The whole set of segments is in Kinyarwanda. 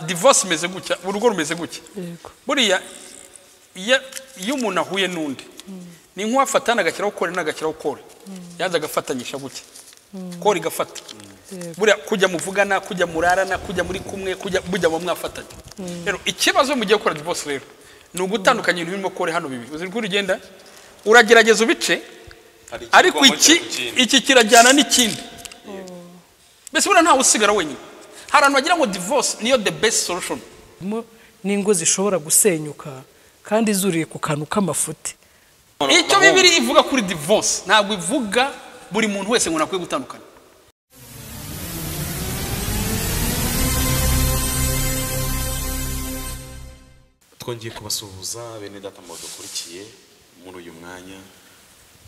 divorce imeze gutya urugo rumeze gutya buriya iyo iyo umuntu ahuye n'undi ni nk'uwafata n'agakiraho kore n'agakiraho kore yanze agafatanyisha gutya kore igafata buriya kujya muvugana kujya murarana kujya muri kumwe kujya mujya mu mwafatanya rero ikibazo mugiye gukora divorce rero ni ugutandukanya ibintu birimo kore hano bibi uzi rw'uri ugenda uragerageza ubice ariko iki iki kirajyana n'ikindi mbese buriya ntawe usigara wenyine hari ahantu wagira ngo divorce niyo the best solution harimo n'ingo zishobora gusenyuka kandi zuriye ku kantu k'amafuti icyo bibiri ivuga kuri divorce ntabwo ivuga buri muntu wese ngo nakwiye gutandukana twongeye kubasuhuza bene data mu badukurikiye muri uyu mwanya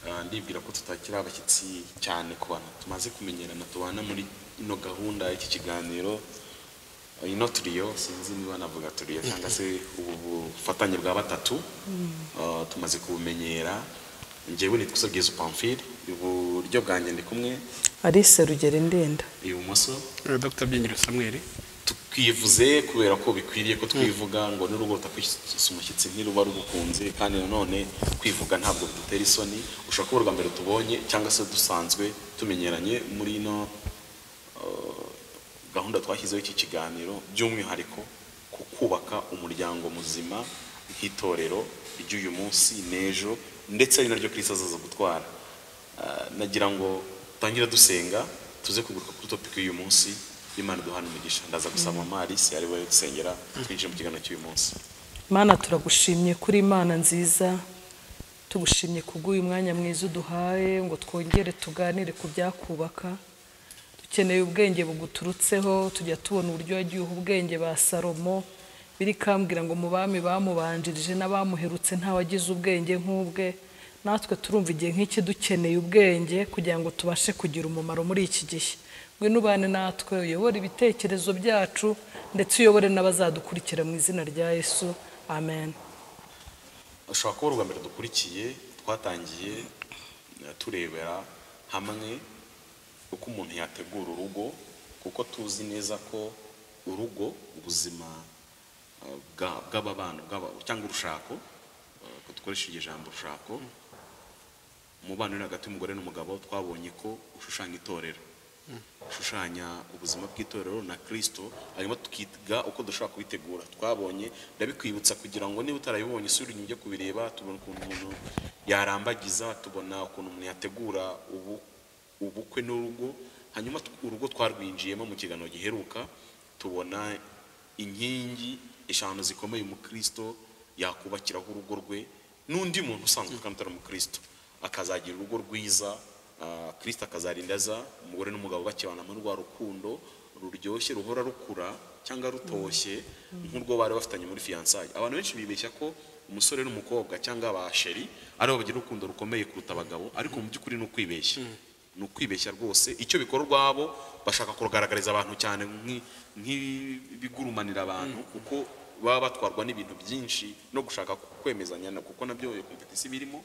Ah, ndibwira ko tutakiri abashyitsi cyane ku bantu tumaze kumenyerana tubana muri ino gahunda y'iki kiganiro Ah, ino turiyo sinzi niba navuga turiyo cyangwa se ubu bufatanye bwa batatu Ah, tumaze kubumenyera njyewe nitwa Sabwiza Pamphile iburyo bwanjye ndi kumwe alice rugero ndenda ibumoso dr byenyere samweri twivuze kubera ko bikwiriye ko twivuga ngo n'urugo rutakwishyusa umushyitsi ntiruba rugukunze kandi nanone kwivuga ntabwo bidutera isoni ushobora kuba urwa mbere tubonye cyangwa se dusanzwe tumenyeranye muri ino eh, gahunda twashyizeho iki kiganiro by'umwihariko ku kubaka umuryango muzima nk'itorero ry'uyu munsi n'ejo ndetse ari naryo kirisi azaza gutwara Ah, nagira ngo tangire dusenga tuze kuguruka kuri topiki y'uyu munsi imana duhana umugisha ndaza gusaba mama alice ari we dusengera twinjire mu kiganiro cy'uyu munsi mana turagushimye kuri imana nziza tugushimye kubw'uyu mwanya mwiza uduhaye ngo twongere tuganire ku byakubaka dukeneye ubwenge buguturutseho tujya tubona uburyo wagiye uha ubwenge ba salomo biri kambwira ngo mu bami bamubanjirije n'abamuherutse ntawagize ubwenge nk'ubwe natwe turumva igihe nk'iki dukeneye ubwenge kugira ngo tubashe kugira umumaro muri iki gihe ngwino ubane natwe uyobore ibitekerezo byacu ndetse uyobore n'abazadukurikira mu izina rya yesu amen ushobora kuba urwa mbere dukurikiye twatangiye eh, turebera hamwe uko umuntu yategura urugo kuko tuzi neza ko urugo ubuzima eh, bwa- bw'ababana bw'aba- cyangwa urushako eh, ko dukoresha iryo jambo urushako umubano uri hagati y'umugore n'umugabo twabonye ko ushushanya itorero ushushanya ubuzima bw'itorero na kirisito hanyuma tukiga uko dushobora kubitegura twabonye ndabikwibutsa kugira ngo niba utarabibonye isura inyuma ujye kubireba tubona ukuntu umuntu yarambagiza tubona ukuntu umuntu yategura ubu, ubukwe n'urugo hanyuma tu- urugo twarwinjiyemo mu kiganiro giheruka tubona inkingi eshanu zikomeye umukristo yakubakiraho urugo rwe n'undi muntu usanzwe kandi utari umukristo akazagira urugo rwiza ah, kristo akazarindaza umugore n'umugabo bakibanamo rwa rukundo ruryoshye ruhora rukura cyangwa rutoshye nk'urwo bari bafitanye muri fiyansaye abantu benshi bibeshya ko umusore n'umukobwa cyangwa abasheri aribo bagira urukundo rukomeye kuruta abagabo ariko mu by'ukuri ni ukwibeshya ni ukwibeshya rwose icyo bikora urwabo bashaka kugaragariza abantu cyane nk'i- nk'ibigurumanira abantu kuko baba batwarwa n'ibintu byinshi no gushaka kwemezanya na- kuko nabyo iyo kompetisi birimo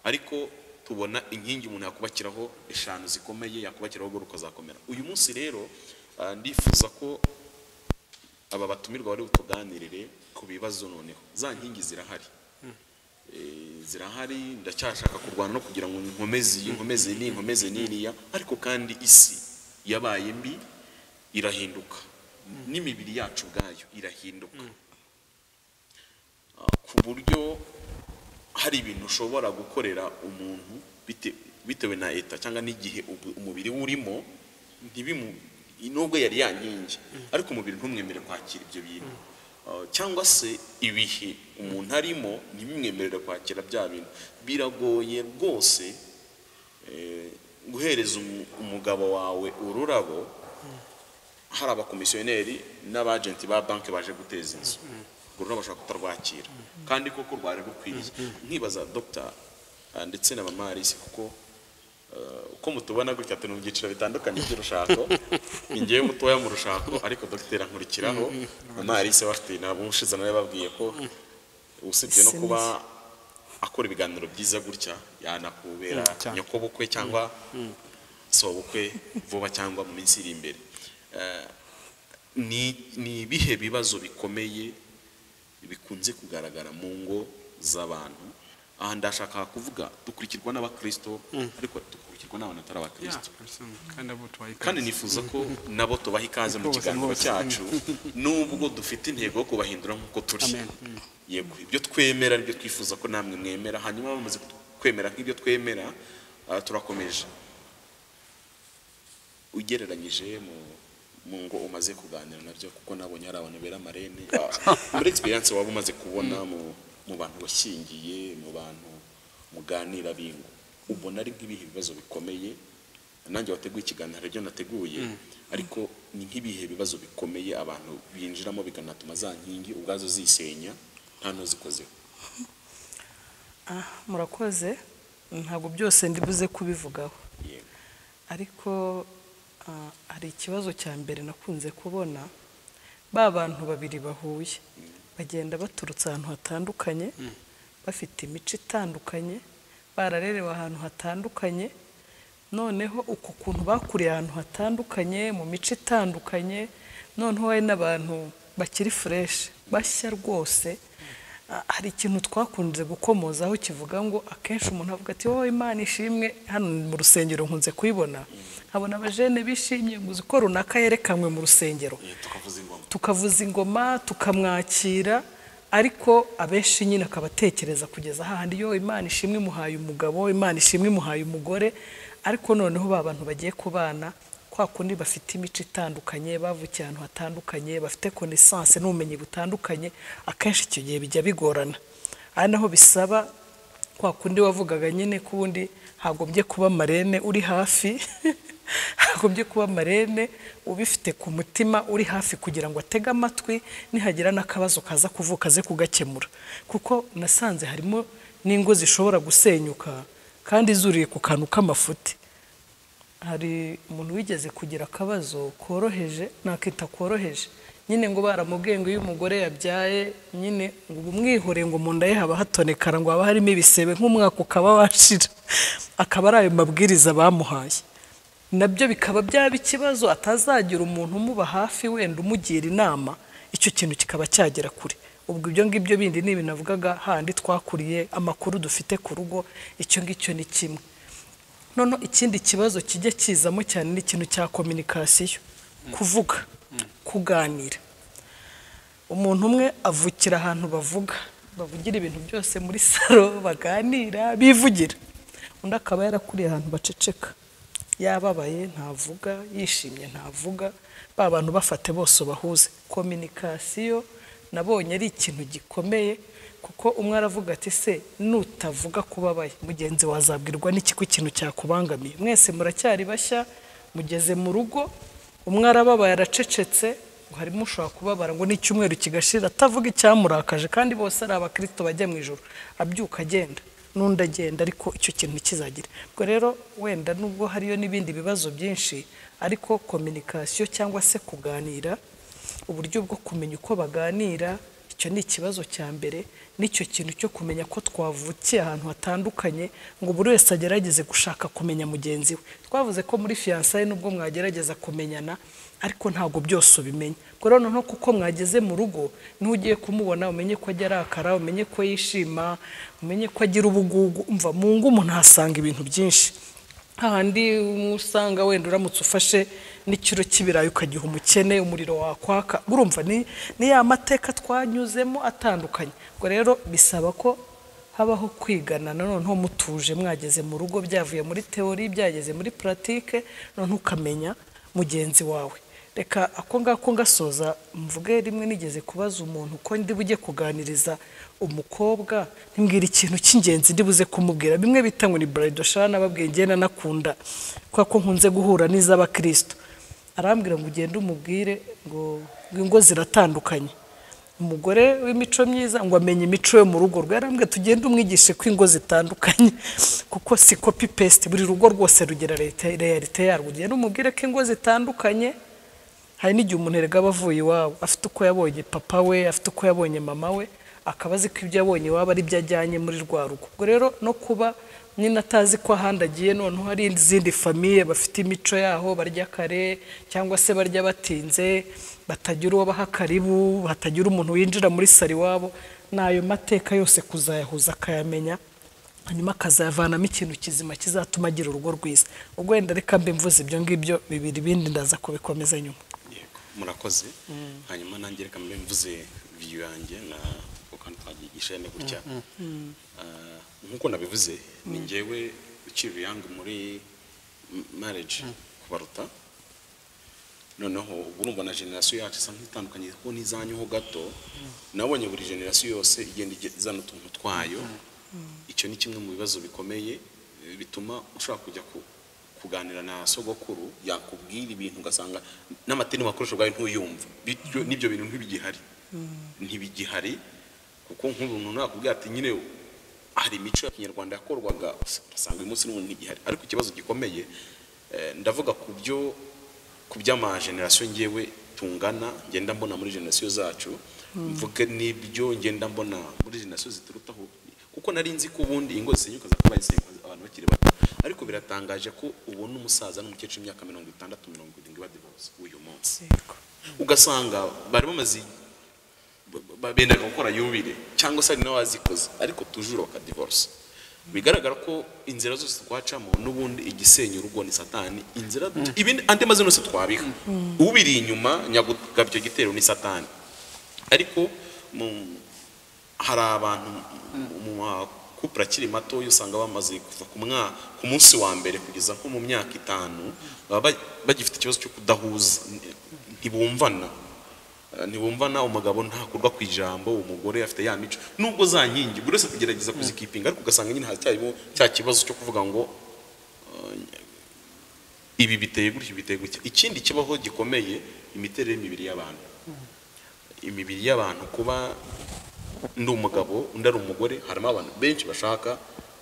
ariko tubona inkingi umuntu yakubakiraho eshanu zikomeye yakubakiraho urugo rukazakomera uyu munsi rero ah, ndifuza ko aba batumirwa bari butuganirire ku bibazo noneho za nkingi zirahari Eh, zirahari ndacyashaka kurwana no kugira ngo nkomeze iyi nkomeze ni nkomeze n'iriya ariko kandi isi yabaye mbi irahinduka n'imibiri yacu ubwayo irahinduka Ah, ku buryo hari ibintu ushobora gukorera umuntu bite- bitewe na eta cyangwa n'igihe ubu- umubiri we urimo ntibimu nubwo yari yankingi ariko umubiri ntumwemere kwakira ibyo bintu Ah, cyangwa se ibihe umuntu arimo ntibimwemerere kwakira bya bintu biragoye rwose eh, guhereza umu- umugabo wawe ururabo hari abakomisiyoneri n'abajenti ba banki baje guteza inzu urwo rurabo bashobora kutarwakira kandi koko rwari rukwiriye nkibaza dogita ah, ndetse na mama Alice kuko eh, uko mutubona gutya turi mu byiciro bitandukanye by'urushako ni njyewe mutoya mu rushako ariko dogiteri ankurikiraho mama Alice we afite ntabwo ubushize nawe yababwiye ko usibye no kuba akora ibiganiro byiza gutya yanakubera nyokobukwe cyangwa sobukwe vuba cyangwa mu minsi iri imbere Eh, ni ni ibihe bibazo bikomeye bikunze kugaragara mu ngo z'abantu aha ndashaka kuvuga dukurikirwa n'abakirisito ariko dukurikirwa n'abantu batari abakirisito kandi nifuza ko nabo tubaha ikaze mu Rwose, kiganiro rwose. cyacu nubwo dufite intego yo kubahindura nk'uko turi Amen. yego ibyo twemera nibyo twifuza ko namwe mwemera hanyuma bamaze kwemera nk'ibyo twemera ah, turakomeje ugereranyije mu mu ngo umaze kuganira nabyo kuko nabonye hari abantu bera amarene Ah, muri egisperiyanse waba umaze kubona mu mu bantu washyingiye mu bantu muganira bingo ubona ari nk'ibihe bibazo bikomeye nanjye wateguye ikiganiro hari ibyo nateguye ariko ni nk'ibihe bibazo bikomeye abantu binjiramo bikanatuma za nkingi ubwazo zisenya nta n'uzikozeho Ah, murakoze ntabwo byose ndi buze kubivugaho yego ariko ah, hari ikibazo cya mbere nakunze kubona ba bantu babiri bahuye bagenda baturutse ahantu hatandukanye bafite imico itandukanye bararerewe ahantu hatandukanye noneho uko kuntu bakuriye ahantu hatandukanye mu mico itandukanye noneho hari n'abantu bakiri fureshi bashya rwose Ah, hari ikintu twakunze gukomozaho kivuga ngo akenshi umuntu avuga ati wowe imana ishimwe hano mu rusengero nkunze kuyibona nkabona abajene bishimye ngo uzi ko runaka yerekanwe mu rusengero Eh, tukavuza ingoma tukavuza ingoma tukamwakira ariko abenshi nyine akabatekereza kugeza hahandi yo imana ishimwe imuhaye umugabo imana ishimwe imuhaye umugore ariko noneho ba bantu bagiye kubana kwa kundi bafite imico itandukanye bavukiye ahantu hatandukanye bafite konesanse n'ubumenyi butandukanye akenshi icyo gihe bijya bigorana ari naho bisaba kwa kundi wavugaga nyine ko ubundi hagombye kuba marene uri hafi hagombye kuba marene ubifite ku mutima uri hafi kugira ngo atege amatwi nihagira n'akabazo kaza kuvuka aze kugakemura kuko nasanze harimo n'ingo zishobora gusenyuka kandi zuriye ku kantu k'amafuti hari umuntu wigeze kugira akabazo koroheje nakita koroheje nyine ngo baramubwiye ngo iyo umugore yabyaye nyine ngo umwihore ngo mu nda ye haba hatonekara ngo haba harimo ibisebe nk'umwaka ukaba washira akaba ari ayo mabwiriza bamuhaye nabyo bikaba byaba ikibazo atazagira umuntu umuba hafi wenda umugira inama icyo kintu kikaba cyagera kure ubwo ibyo ngibyo bindi ni ibintu navugaga handi twakuriye amakuru dufite ku rugo icyo ngicyo ni kimwe noneho ikindi kibazo kijya kizamo cyane ni ikintu cya kominikasiyo kuvuga kuganira umuntu umwe avukira ahantu bavuga bavugira ibintu byose muri salo baganira bivugira undi akaba yarakuriye ahantu baceceka yababaye ntavuga yishimye ntavuga ba bantu bafate bose ubahuze kominikasiyo nabonye ari ikintu gikomeye kuko umwe aravuga ati se nutavuga kubabaye mugenzi wazabwirwa n'iki ko ikintu cyakubangamiye mwese muracyari bashya mugeze mu rugo umwe arababaye aracecetse ngo harimo ushobora kubabara ngo n'icyumweru kigashira atavuga icyamurakaje kandi bose ari abakristo bajya mu ijoro abyuka agenda n'undi agenda ariko icyo kintu ntikizagire ubwo rero wenda nubwo hariyo n'ibindi bibazo byinshi ariko kominikasiyo cyangwa se kuganira uburyo bwo kumenya uko baganira icyo ni ikibazo cya mbere n'icyo kintu cyo kumenya ko twavukiye ahantu hatandukanye ngo buri wese agerageze gushaka kumenya mugenzi we twavuze ko muri fiyansaye nubwo mwagerageza kumenyana ariko ntabwo byose ubimenya ubwo rero noneho kuko mwageze mu rugo niho ugiye kumubona umenye ko ajya arakara umenye ko yishima umenye ko agira ubugugu umva mu ngo umuntu ahasanga ibintu byinshi hahandi usanga wenda uramutse ufashe n'ikiro cy'ibirayi ukagiha umukene umuriro wakwaka urumva ni ni ya mateka twanyuzemo atandukanye ubwo rero bisaba ko habaho kwigana noneho mutuje mwageze mu rugo byavuye muri teori byageze muri puratike noneho ukamenya mugenzi wawe reka ako ngako ngasoza mvuge rimwe nigeze kubaza umuntu ko ndi bujye kuganiriza umukobwa ntimbwira ikintu cy'ingenzi ndi buze kumubwira bimwe bita ngo ni barayidoshana ababwiye ngenda nakunda kubera ko nkunze guhura n'iz'abakirisito arambwira ngo ugende umubwire ngo ngo ingo ziratandukanye umugore w'imico myiza ngo amenye imico yo mu rugo rwe yarambwira tugende umwigishe ko ingo zitandukanye kuko si kopi pesite buri rugo rwose rugira reyalite yarwo ugende umubwire ko ingo zitandukanye hari n'igihe umuntu erega aba avuye iwabo afite uko yabonye papa we afite uko yabonye mama we akaba azi ko ibyo abonye waba ari ibyo ajyanye muri rwa rugo ubwo rero no kuba nyine atazi ko ahandi agiye noneho hari izindi famiye bafite imico yaho barya kare cyangwa se barya batinze batagira uwo baha karibu batagira umuntu winjira muri sari iwabo ni ayo mateka yose kuzayahuza akayamenya hanyuma akazayavanamo ikintu kizima kizatuma agira urugo rwiza ubwo wenda reka mbe mvuze ibyo ngibyo bibiri bindi ndaza kubikomeza nyuma yego murakoze hanyuma nanjye reka mbe mvuze viyu yanjye na ukantu twagigisha ni gutya Ah, nk'uko nabivuze ni njyewe ukiri yangu muri marriage kubaruta noneho ubu urumva na generasiyo yacu isa nk'itandukanye kuko n'izanyu ho gato nabonye buri generasiyo yose igenda ige- izana utuntu twayo icyo ni kimwe mu bibazo bikomeye eh, bituma ushobora kujya ku- kuganira na sogokuru yakubwira ibintu ugasanga n'amateni wakoresha ubwawe ntuyumva bityo n'ibyo bintu ntibigihari ntibigihari kuko nk'umuntu nakubwira ati nyine hari imico ya kinyarwanda yakorwaga ugasanga uyu munsi n'ubundi ntigihari ariko ikibazo gikomeye eh, ndavuga ku byo ku by'amajenerasiyo ngewe tungana ngenda mbona muri generasiyo zacu mvuge n'ibyo ngenda mbona muri generasiyo ziturutaho kuko nari nzi ko ubundi ingo zisenyuka zakabaye zisenyuka abantu bakiri bato ariko biratangaje ko ubona umusaza n'umukecuru w'imyaka mirongo itandatu mirongo irindwi badivorce uyu munsi ugasanga bari bamaze ba- ba- bendaga gukora yubire cyangwa se hari n'abazikoze ariko tujuru bakadivorce bigaragara ko inzira zose twacamo n'ubundi igisenya urugo ni satani inzira ibindi andi mazina yose twabiha ubiri inyuma nyagugaba icyo gitero ni satani ariko mu- hari abantu mu- mu makupure akiri mato usanga bamaze kuva ku mwa- ku munsi wa mbere kugeza nko mu myaka itanu baba ba- bagifite ikibazo cyo kudahuza ntibumvana Eh, ntibumvana umugabo ntakurwa ku ijambo umugore afite ya mico nubwo za nkingi buri wese kugerageza kuzikipinga ariko ugasanga nyine haracyarimo cya kibazo cyo kuvuga ngo eh, ibi biteye gutya ibi biteye gutya ikindi kibaho gikomeye imiterere y'imibiri y'abantu imibiri y'abantu kuba ndi umugabo undi ari umugore harimo abantu benshi bashaka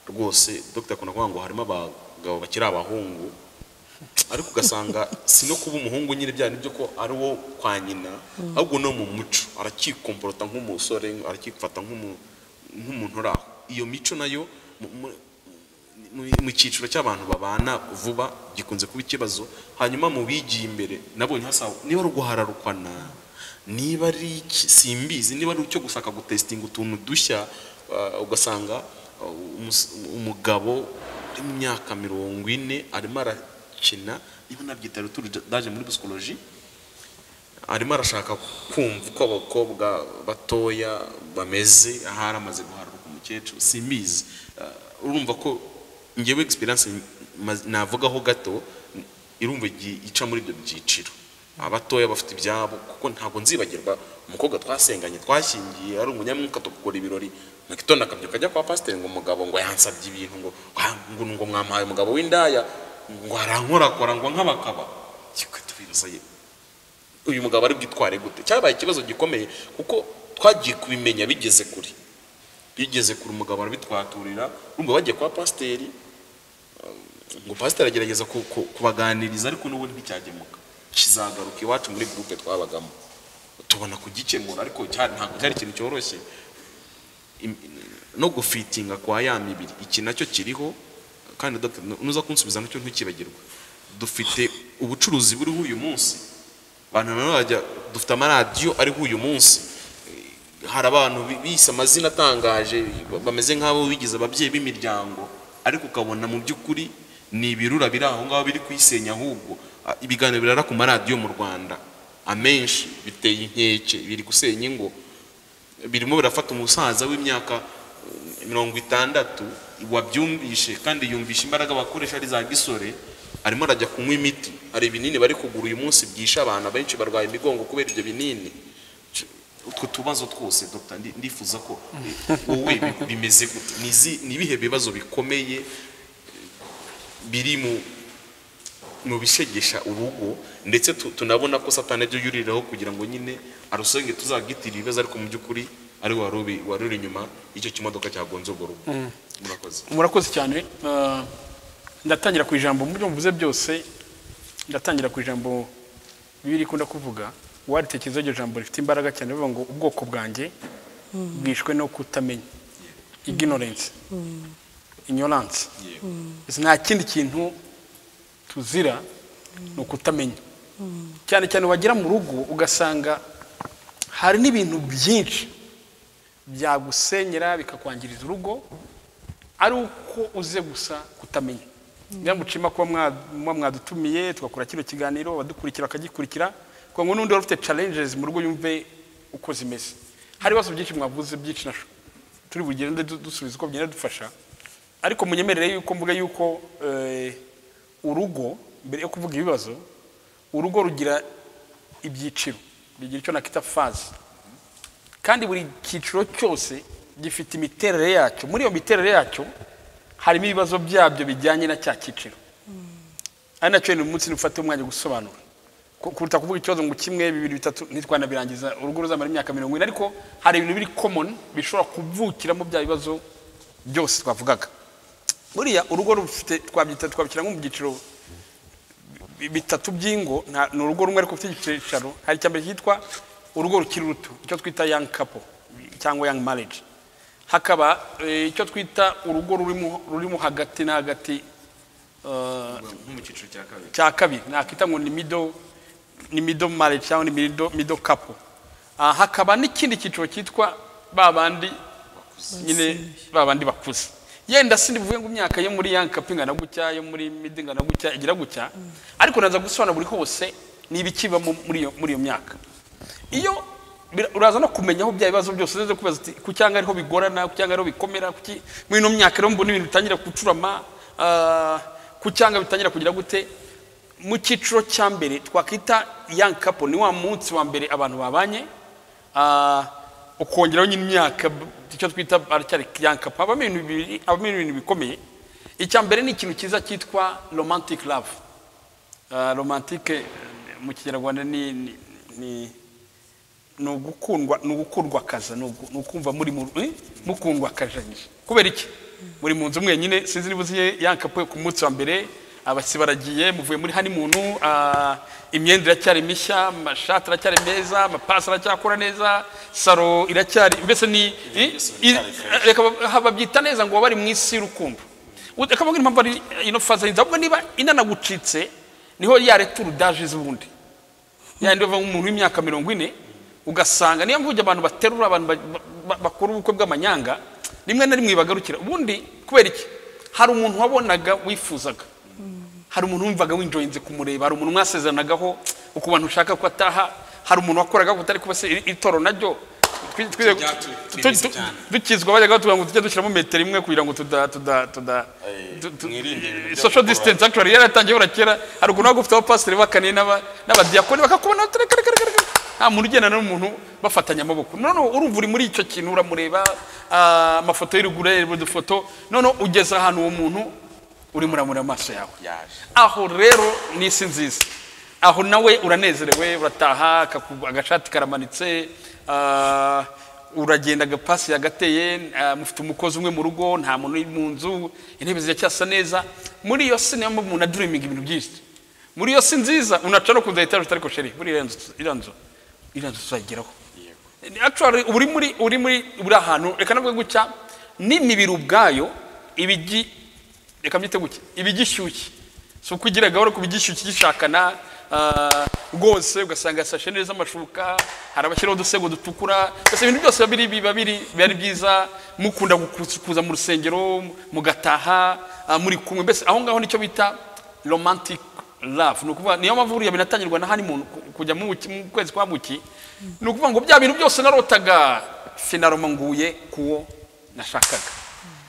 rwose dogita akunda kuvuga ngo harimo abagabo bakiri abahungu ariko ugasanga si no kuba umuhungu nyine bya nibyo ko ari wo kwa nyina ahubwo no mu muco arakikomporota nk'umusore arakifata nk'umu- nk'umuntu uri aho iyo mico nayo mu- mu- mu- mu cyiciro cy'abantu babana vuba gikunze kuba ikibazo hanyuma mu bigiye imbere nabonye hasa niba ari uguhararukana niba ari iki simbizi niba ari icyo gushaka gutesitinga utuntu dushya uh, ugasanga uh, umus- umugabo uri mu myaka mirongo ine arimo arakina niba nabyita ruturu daje muri psychologie arimo arashaka kumva uko abakobwa batoya bameze ahari amaze guharuka umukecuru simbizi Ah, urumva ko ngewe experience ma- navugaho gato n- irumva igi- ica muri ibyo byiciro abatoya bafite ibyabo kuko ntabwo nzibagirwa umukobwa twasenganye twashyingiye ari umunyamwuka tugakora ibirori mu gitondo akabyuka ajya kwa pasiteri ngo umugabo ngo yansabye ibintu ngo "Ah, ngo ngo mwampaye umugabo w'indaya ngo arankorakora ngo nk'abakaba kikatubibaza ye uyu mugabo ari bwitware gute cyabaye ikibazo gikomeye kuko twagiye kubimenya bigeze kure bigeze kure umugabo arabitwaturira urumva bagiye kwa pasiteri um, ngo pasiteri agerageza ku- ku- kubaganiriza ariko n'ubundi ntibicyagemuka kizagaruka iwacu muri gurupe twabagamo tubona kugikemura ariko cya- ntabwo cyari ikintu cyoroshye Im- no gufitinga kwa ya mibiri iki nacyo kiriho kandi Dr. nu- nuza kunsubiza nacyo ntukibagirwe dufite ubucuruzi buriho uyu munsi abantu nanone bajya dufite amaradiyo ariho uyu munsi Eh, hari abantu bi- bise amazina atangaje ba- bameze nk'abo bigize ababyeyi b'imiryango ariko ukabona mu by'ukuri ni ibirura biri aho ngaho biri kuyisenya ahubwo Ah, ibiganiro birara ku maradiyo mu rwanda amenshi biteye inkeke biri gusenya ingo birimo birafata umusaza w'imyaka eh, mirongo itandatu wabyumvishe kandi yumvisha imbaraga bakoresha ari za gisore arimo arajya kunywa imiti hari ibinini bari kugura uyu munsi byisha abana benshi barwaye imigongo kubera ibyo binini Ch- utwo tubazo twose dr ndi- ndifuza ko eh, wowe bi- bimeze gute Ni izi- ni ibihe bibazo bikomeye eh, biri mu mu bishegesha urugo ndetse tu- tunabona ko satani ibyo yuriraho kugira ngo nyine arusenge tuzagitirire ibibazo ariko mu by'ukuri ari we wari ubi- wari uri inyuma y'icyo kimodoka cyagonze urwo rugo murakoze murakoze cyane Ah, ndatangira ku ijambo mu byo muvuze byose ndatangira ku ijambo bibiliya ikunda kuvuga waritekerezaho iryo jambo rifite imbaraga cyane bivuga ngo ubwoko bwanjye bishwe no kutamenya ignorance ignorance yego Ese nta kindi kintu tuzira ni ukutamenya cyane cyane wagera mu rugo ugasanga hari n'ibintu byinshi byagusenyera bikakwangiriza urugo ari uko uze gusa kutamenya niba mucima kuba mwa- muba mwadutumiye tugakora kino kiganiro abadukurikira bakagikurikira kuko ngo n'undi wari ufite challenges mu rugo yumve uko zimeze hari ibibazo byinshi mwavuze byinshi na turi bugende du- dusubiza uko bigenda dufasha ariko munyemerere yuko mvuga yuko eh, urugo mbere yo kuvuga ibibazo urugo rugira ibyiciro bigira icyo nakita faze kandi buri cyiciro cyose gifite imiterere yacyo muri iyo miterere yacyo harimo ibibazo byabyo bijyanye na cya cyiciro ari nacyo ni umunsi ntufate umwanya wo gusobanura Ku- kuruta kuvuga ikibazo ngo kimwe bibiri bitatu ntitwanabirangiza urugo ruzamara imyaka mirongo ine ariko hari ibintu biri common bishobora kuvukiramo bya bibazo byose twavugaga buriya urugo rufite twabyita twabishyira nko mu byiciro bi- bitatu by'ingo nta- ni urugo rumwe ariko rufite icyicaro hari icya mbere cyitwa urugo rukiri ruto icyo twita young couple cyangwa young marriage hakaba eh, icyo twita urugo rurimo rurimo hagati na hagati eh, nko mu cyiciro cya kabiri cya kabiri nakita ngo ni middle ni middle marriage cyangwa ni middle, middle couple Ah, hakaba n'ikindi cyiciro cyitwa ba bandi nyine ba bandi bakuze yenda sindivuye ngo imyaka yo muri young couple ingana gutya yo muri middle ingana gutya igira gutya ariko naza gusobanura buri hose ni ibikibamo muri iyo muri iyo myaka iyo bira- uraza no kumenya aho bya bibazo byose uzaze kubaza uti ku cyangwa ariho bigorana ku cyangwa ariho bikomera kuki muri ino myaka rero mbona ibintu bitangira gucurama ah, ku cyangwa bitangira kugira gute mu cyiciro cya mbere twakwita young couple ni wa munsi wa mbere abantu babanye ah, ukongeraho nyine imyaka b- icyo twita aracyari young couple habamo ibintu bibiri habamo ibintu bikomeye icya mbere ni ikintu cyiza cyitwa romantic love Ah, romantique eh, mu kinyarwanda ni ni- ni ni ugukundwa ni ugukundwa akaza ni ugu- ni ukumva muri mu eh, mukundwa akajanyije kubera iki muri mu nzu mwenyine sinzi niba uziye yankapuwe ku munsi wa mbere abasi baragiye muvuye muri honeymoon ah, imyenda iracyari mishya amashati aracyari meza amapasi aracyakora neza saro iracyari mbese ni eh, byose i- biracyari fresh. reka ba- babyita neza ngo bari mu isi y'urukundo reka mbabwire impamvu ari ino faze y'inzu ahubwo niba inanagucitse niho ya returu daje z'ubundi yandi bava nk'umuntu w'imyaka mirongo ine ugasanga niyo mvuge abantu baterura abantu ba- ba- ba- bakora ubukwe bw'amanyanga rimwe na rimwe bagarukira ubundi kubera iki hari umuntu wabonaga wifuzaga hari umuntu wumvaga winjoyinze kumureba hari umuntu mwasezeranaga ukuntu ushaka ko ataha hari umuntu wakoraga utari kuba se iri- iri toro naryo twi- twize- byatu- tu- twemeza tu- cyane. dukizwa bajyaga batubwira ngo tujye dushyiramo metero imwe kugira ngo tuda tuda tuda Eh, tu- tu- mwirinde ibintu byo social gukurura. distance actually yaratangiye bura kera hari ukuntu wagufite abapasiteri b'akaniye n'aba- n'abadiyakoni bakakubona tere- kere- kere- kere- kere. nta muntu ugendana n'umuntu bafatanya amaboko noneho urumva uri muri icyo kintu uramureba ah, amafoto y'uruguru ureba udufoto noneho ugeze ahantu uwo muntu urimo uramureba amaso yawe yaje aho rero ni isi nziza aho nawe uranezerewe urataha akaku- agashati karamanitse ah, uragenda agapasi yagateye ah, mufite umukozi umwe mu rugo nta muntu uri mu nzu intebe ziracyasa neza muri iyo si niyo mpamvu umuntu aduriminga ibintu byinshi muri iyo si nziza unaca no kuza etaje utari kosheri buri iriya nzu iriya nzu iriya nzu tuzayigeraho yego actually uri muri uri muri buri ahantu reka navuge gutya n'imibiri ubwayo ibigi reka mbyite gutya ibigishyushye si uko ugira gahoro ku bigishyushye gishakana ah, rwose ugasanga sashe neza amashuka hari abashyiraho udusego dutukura mbese ibintu byose biba biri biba biri biba ari byiza mukunda gukuza- kuza mu rusengero mugataha ah, muri kumwe mbese aho ngaho nicyo bita romantic love ni ukuvuga niyo mpamvu buriya binatangirwa na honeymoon ku- kujya mu buki- mu kwezi kwa buki ni ukuvuga ngo bya bintu byose narotaga finaroma nguye kuwo nashakaga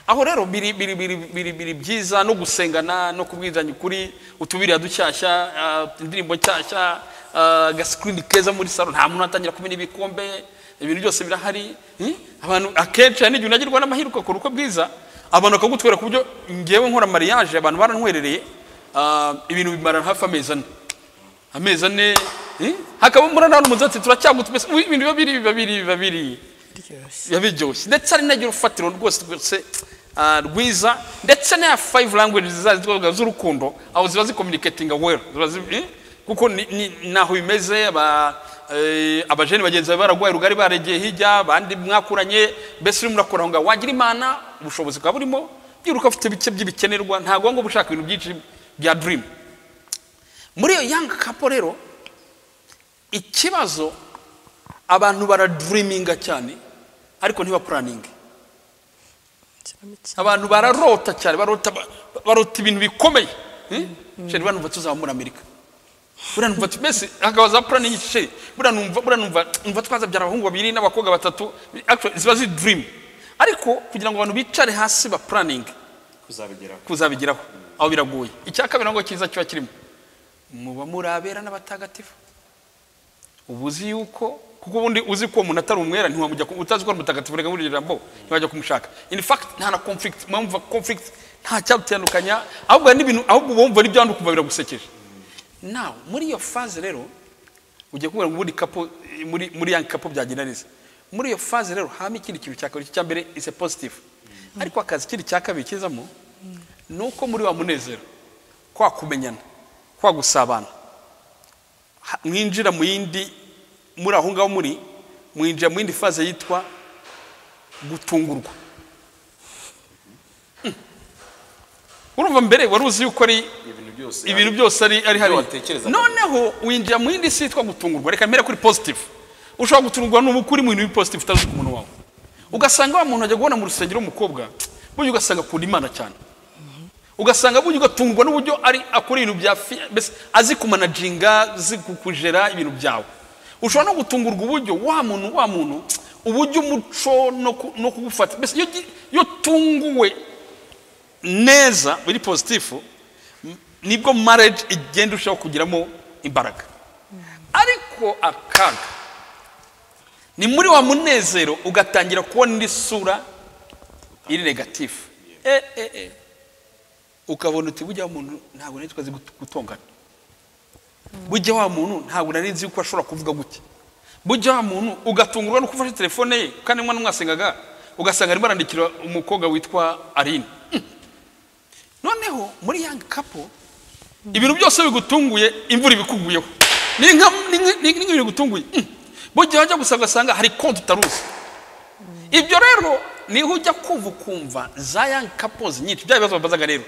aho rero biri biri biri biri biri byiza no gusengana no kubwizanya ukuri utubiriya dushyashya ah, indirimbo nshyashya ah, agasikirini keza muri salo nta muntu atangira kumena ibikombe ibintu byose birahari hmm? abantu akenshi hari n'igihe unagirwa n'amahirwe ukakora uko bwiza abantu bakagutwera ku buryo ngewe nkora mariage abantu barantwerereye Ah, ibintu bimara hafi amezi ane amezi ane eh? hakaba murana hano umusatsi turacyagutumese ibintu biba biri biba biri biba biri biba biryoshye ndetse hari n'agira urufatiro rwose rwose ah, rwiza ndetse na five languages zazi twavuga z'urukundo aho ziba zicommunicating well ziba zi- eh? kuko ni- ni- ni aho bimeze aba eh, abajeni bagenzi bawe bararwaye rugari baregeye hirya abandi mwakuranye mbese urimo urakora aho ngaho wagira imana ubushobozi bwa burimo byiruka ufite bike by'ibikenerwa ntabwo ngo ushaka ibintu byinshi bya dirimu muri iyo yanga kapo rero ikibazo abantu baradiriminga cyane ariko ntibapuraninge abantu bararota cyane barota ba- barota ibintu bikomeye sheri banumva tuzaba muri amerika buriya numva tu- mbese hakaba za puraningi sheri buriya numva buriya numva numva twazabyara abahungu babiri n'abakobwa batatu Actually, ziba ziri dirimu ariko kugira ngo abantu bicare hasi bapuraninge kuzabigeraho kuzabigeraho aho biragoye icya kabiri ntabwo cyiza kiba kirimo muba muri abera n'abatagatifu uba uzi yuko kuko ubundi uzi ko uwo umuntu atari umwera ntiwamujya ku- utazi ko ari umutagatifu reka muri iryo jambo ntiwajya kumushaka in fact nta na conflict mwumva conflict nta cyabutandukanya ahubwo hari n'ibintu ahubwo uba wumva n'ibyandi ukumva biragusekeje nawe muri iyo faze rero ugiye kubona ngo ubundi kapo eh, muri muri yang kapo byagenda neza muri iyo faze rero hama ikindi kintu cya kabiri cya mbere is a positive ariko akazi ikindi cya kabiri kizamo ni uko muri wa munezero kwa kumenyana kwa gusabana ha- mwinjira mu yindi muri aho ngaho muri mwinjira mu yindi faze yitwa gutungurwa Mm. urumva mbere wari uzi yuko ari ibintu byose ibintu byose ari ari hari watekerezaga. noneho winjira mu yindi si yitwa gutungurwa reka mbere kuri positive ushobora gutungurwa n'ubukuri mu bintu bipositive utazi ku muntu wawe ugasanga wa muntu ajya kubona mu rusengero w'umukobwa burya ugasanga akunda imana cyane ugasanga burya ugatungurwa n'uburyo ari akora ibintu bya fi- mbese azi kumanajinga azi kukujera ibintu byawe ushobora no gutungurwa uburyo wa muntu wa muntu uburyo umuco no ku- no kugufata mbese iyo ugi- iyo utunguwe neza biri positifu m- nibwo marriage igenda urushaho kugiramo imbaraga ariko akaga ni muri wa munezero ugatangira kubona indi sura iri negatifu eh, eh, eh. ukabona uti bujya wa muntu ntabwo nari twazi gut- gutongana bujya wa muntu ntabwo nari nzi yuko ashobora kuvuga gutya bujya wa muntu ugatungurwa nuko ufashe telefone ye kandi umwana mwasengaga ugasanga arimo arandikira umukobwa witwa aline noneho muri yang kapo ibintu byose bigutunguye imvura ibikuguyeho ni nka- ni nka- ni nk'ibintu bigutunguye Mm. burya wajya gusa ugasanga hari konti utaruzi ibyo rero niho ujya kumva ukumva za yang couples nyinshi bya bibazo babazaga rero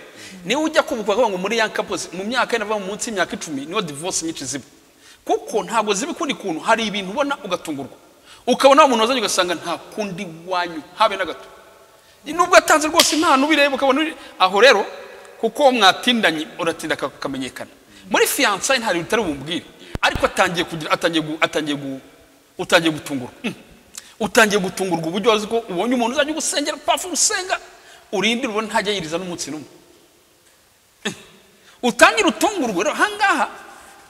niho ujya kumva ukumva ngo muri yang couples mu myaka y'ava mu munsi y'imyaka icumi niho divorce nyinshi ziba kuko ntabwo ziba ukundi kuntu hari ibintu ubona ugatungurwa ukabona wa muntu wazanye ugasanga nta kundi wanyu habe na gato nubwo atanze rwose impano ubireba ukabona uri- aho rero kuko mwatindanye uratinda aka- akamenyekana muri fiyansayi hari utari bumbwire ariko atangiye kugira atangiye gu- atangiye gu- utangiye gutungurwa Mm. utangiye gutungurwa uburyo wazi ko ubonye umuntu uzajya ugusengera pafu usenga urindira ubona ntajya yiriza n'umunsi n'umwe utangira utungurwa rero ahangaha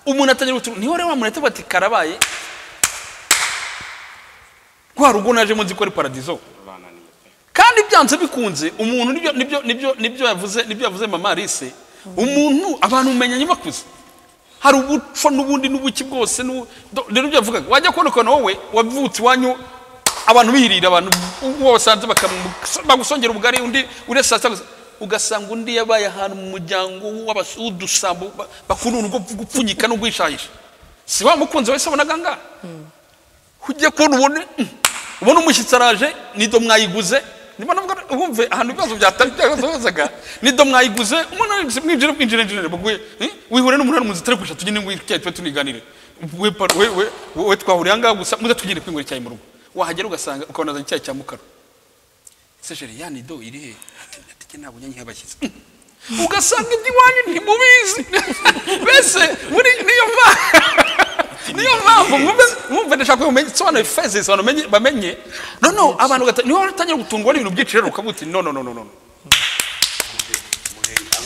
umuntu atangira gutungurwa niho rero wamuntu ahita ati karabaye kwa rugo naje munzi ko ari paradizo bananiye pe kandi byanze bikunze umuntu nibyo nibyo nibyo nibyo yavuze nibyo yavuze mama Alice umuntu abantu umenya nyuma kuze hari ubuco n'ubundi n'ubuki bwose n'u- do- rero ibyo yavugaga wajya kubona ukuntu wowe wavutse iwanyu abantu birira abantu uwo wasanze bakamu- bagusongera ubugari undi uresa saa sita ugasanga undi yabaye ahantu mu muryango w'abas- w'udusambo ba- bakunda urwo gupfunyika no guhishahisha si wa mukunzi wese wabonaga ngaha ujye kubona ubone mm, ubona umushyitsi araje nido mwayiguze niba navuga wumve ahantu ibibazo byatari byagasohozaga nido mwayiguze umuntu ari mwinjire mwinjire mwinjire baguye eh, wihure n'umuntu ari muzi atari kwisha tugende ngo icyayi tube tuniganire we pa- we we we twahuriye ahangaha gusa muze tugende kwinywera icyayi mu rugo wahagera ugasanga ukabona azanye icyayi cya mukara ese jeri ya nido iri he Ati- ati "Jye ntabwo nyanyiha abashyitsi Mm. ugasanga ibyo iwanyu ntimubizi mbese muri niyo mpamvu niyo mpamvu mwumve ndashaka ko mumenye sobanura feza isobanura umenye- bamenye no no abantu gata niho watangira gutungwa n'ibintu byinshi rero ukavuga uti no no no no no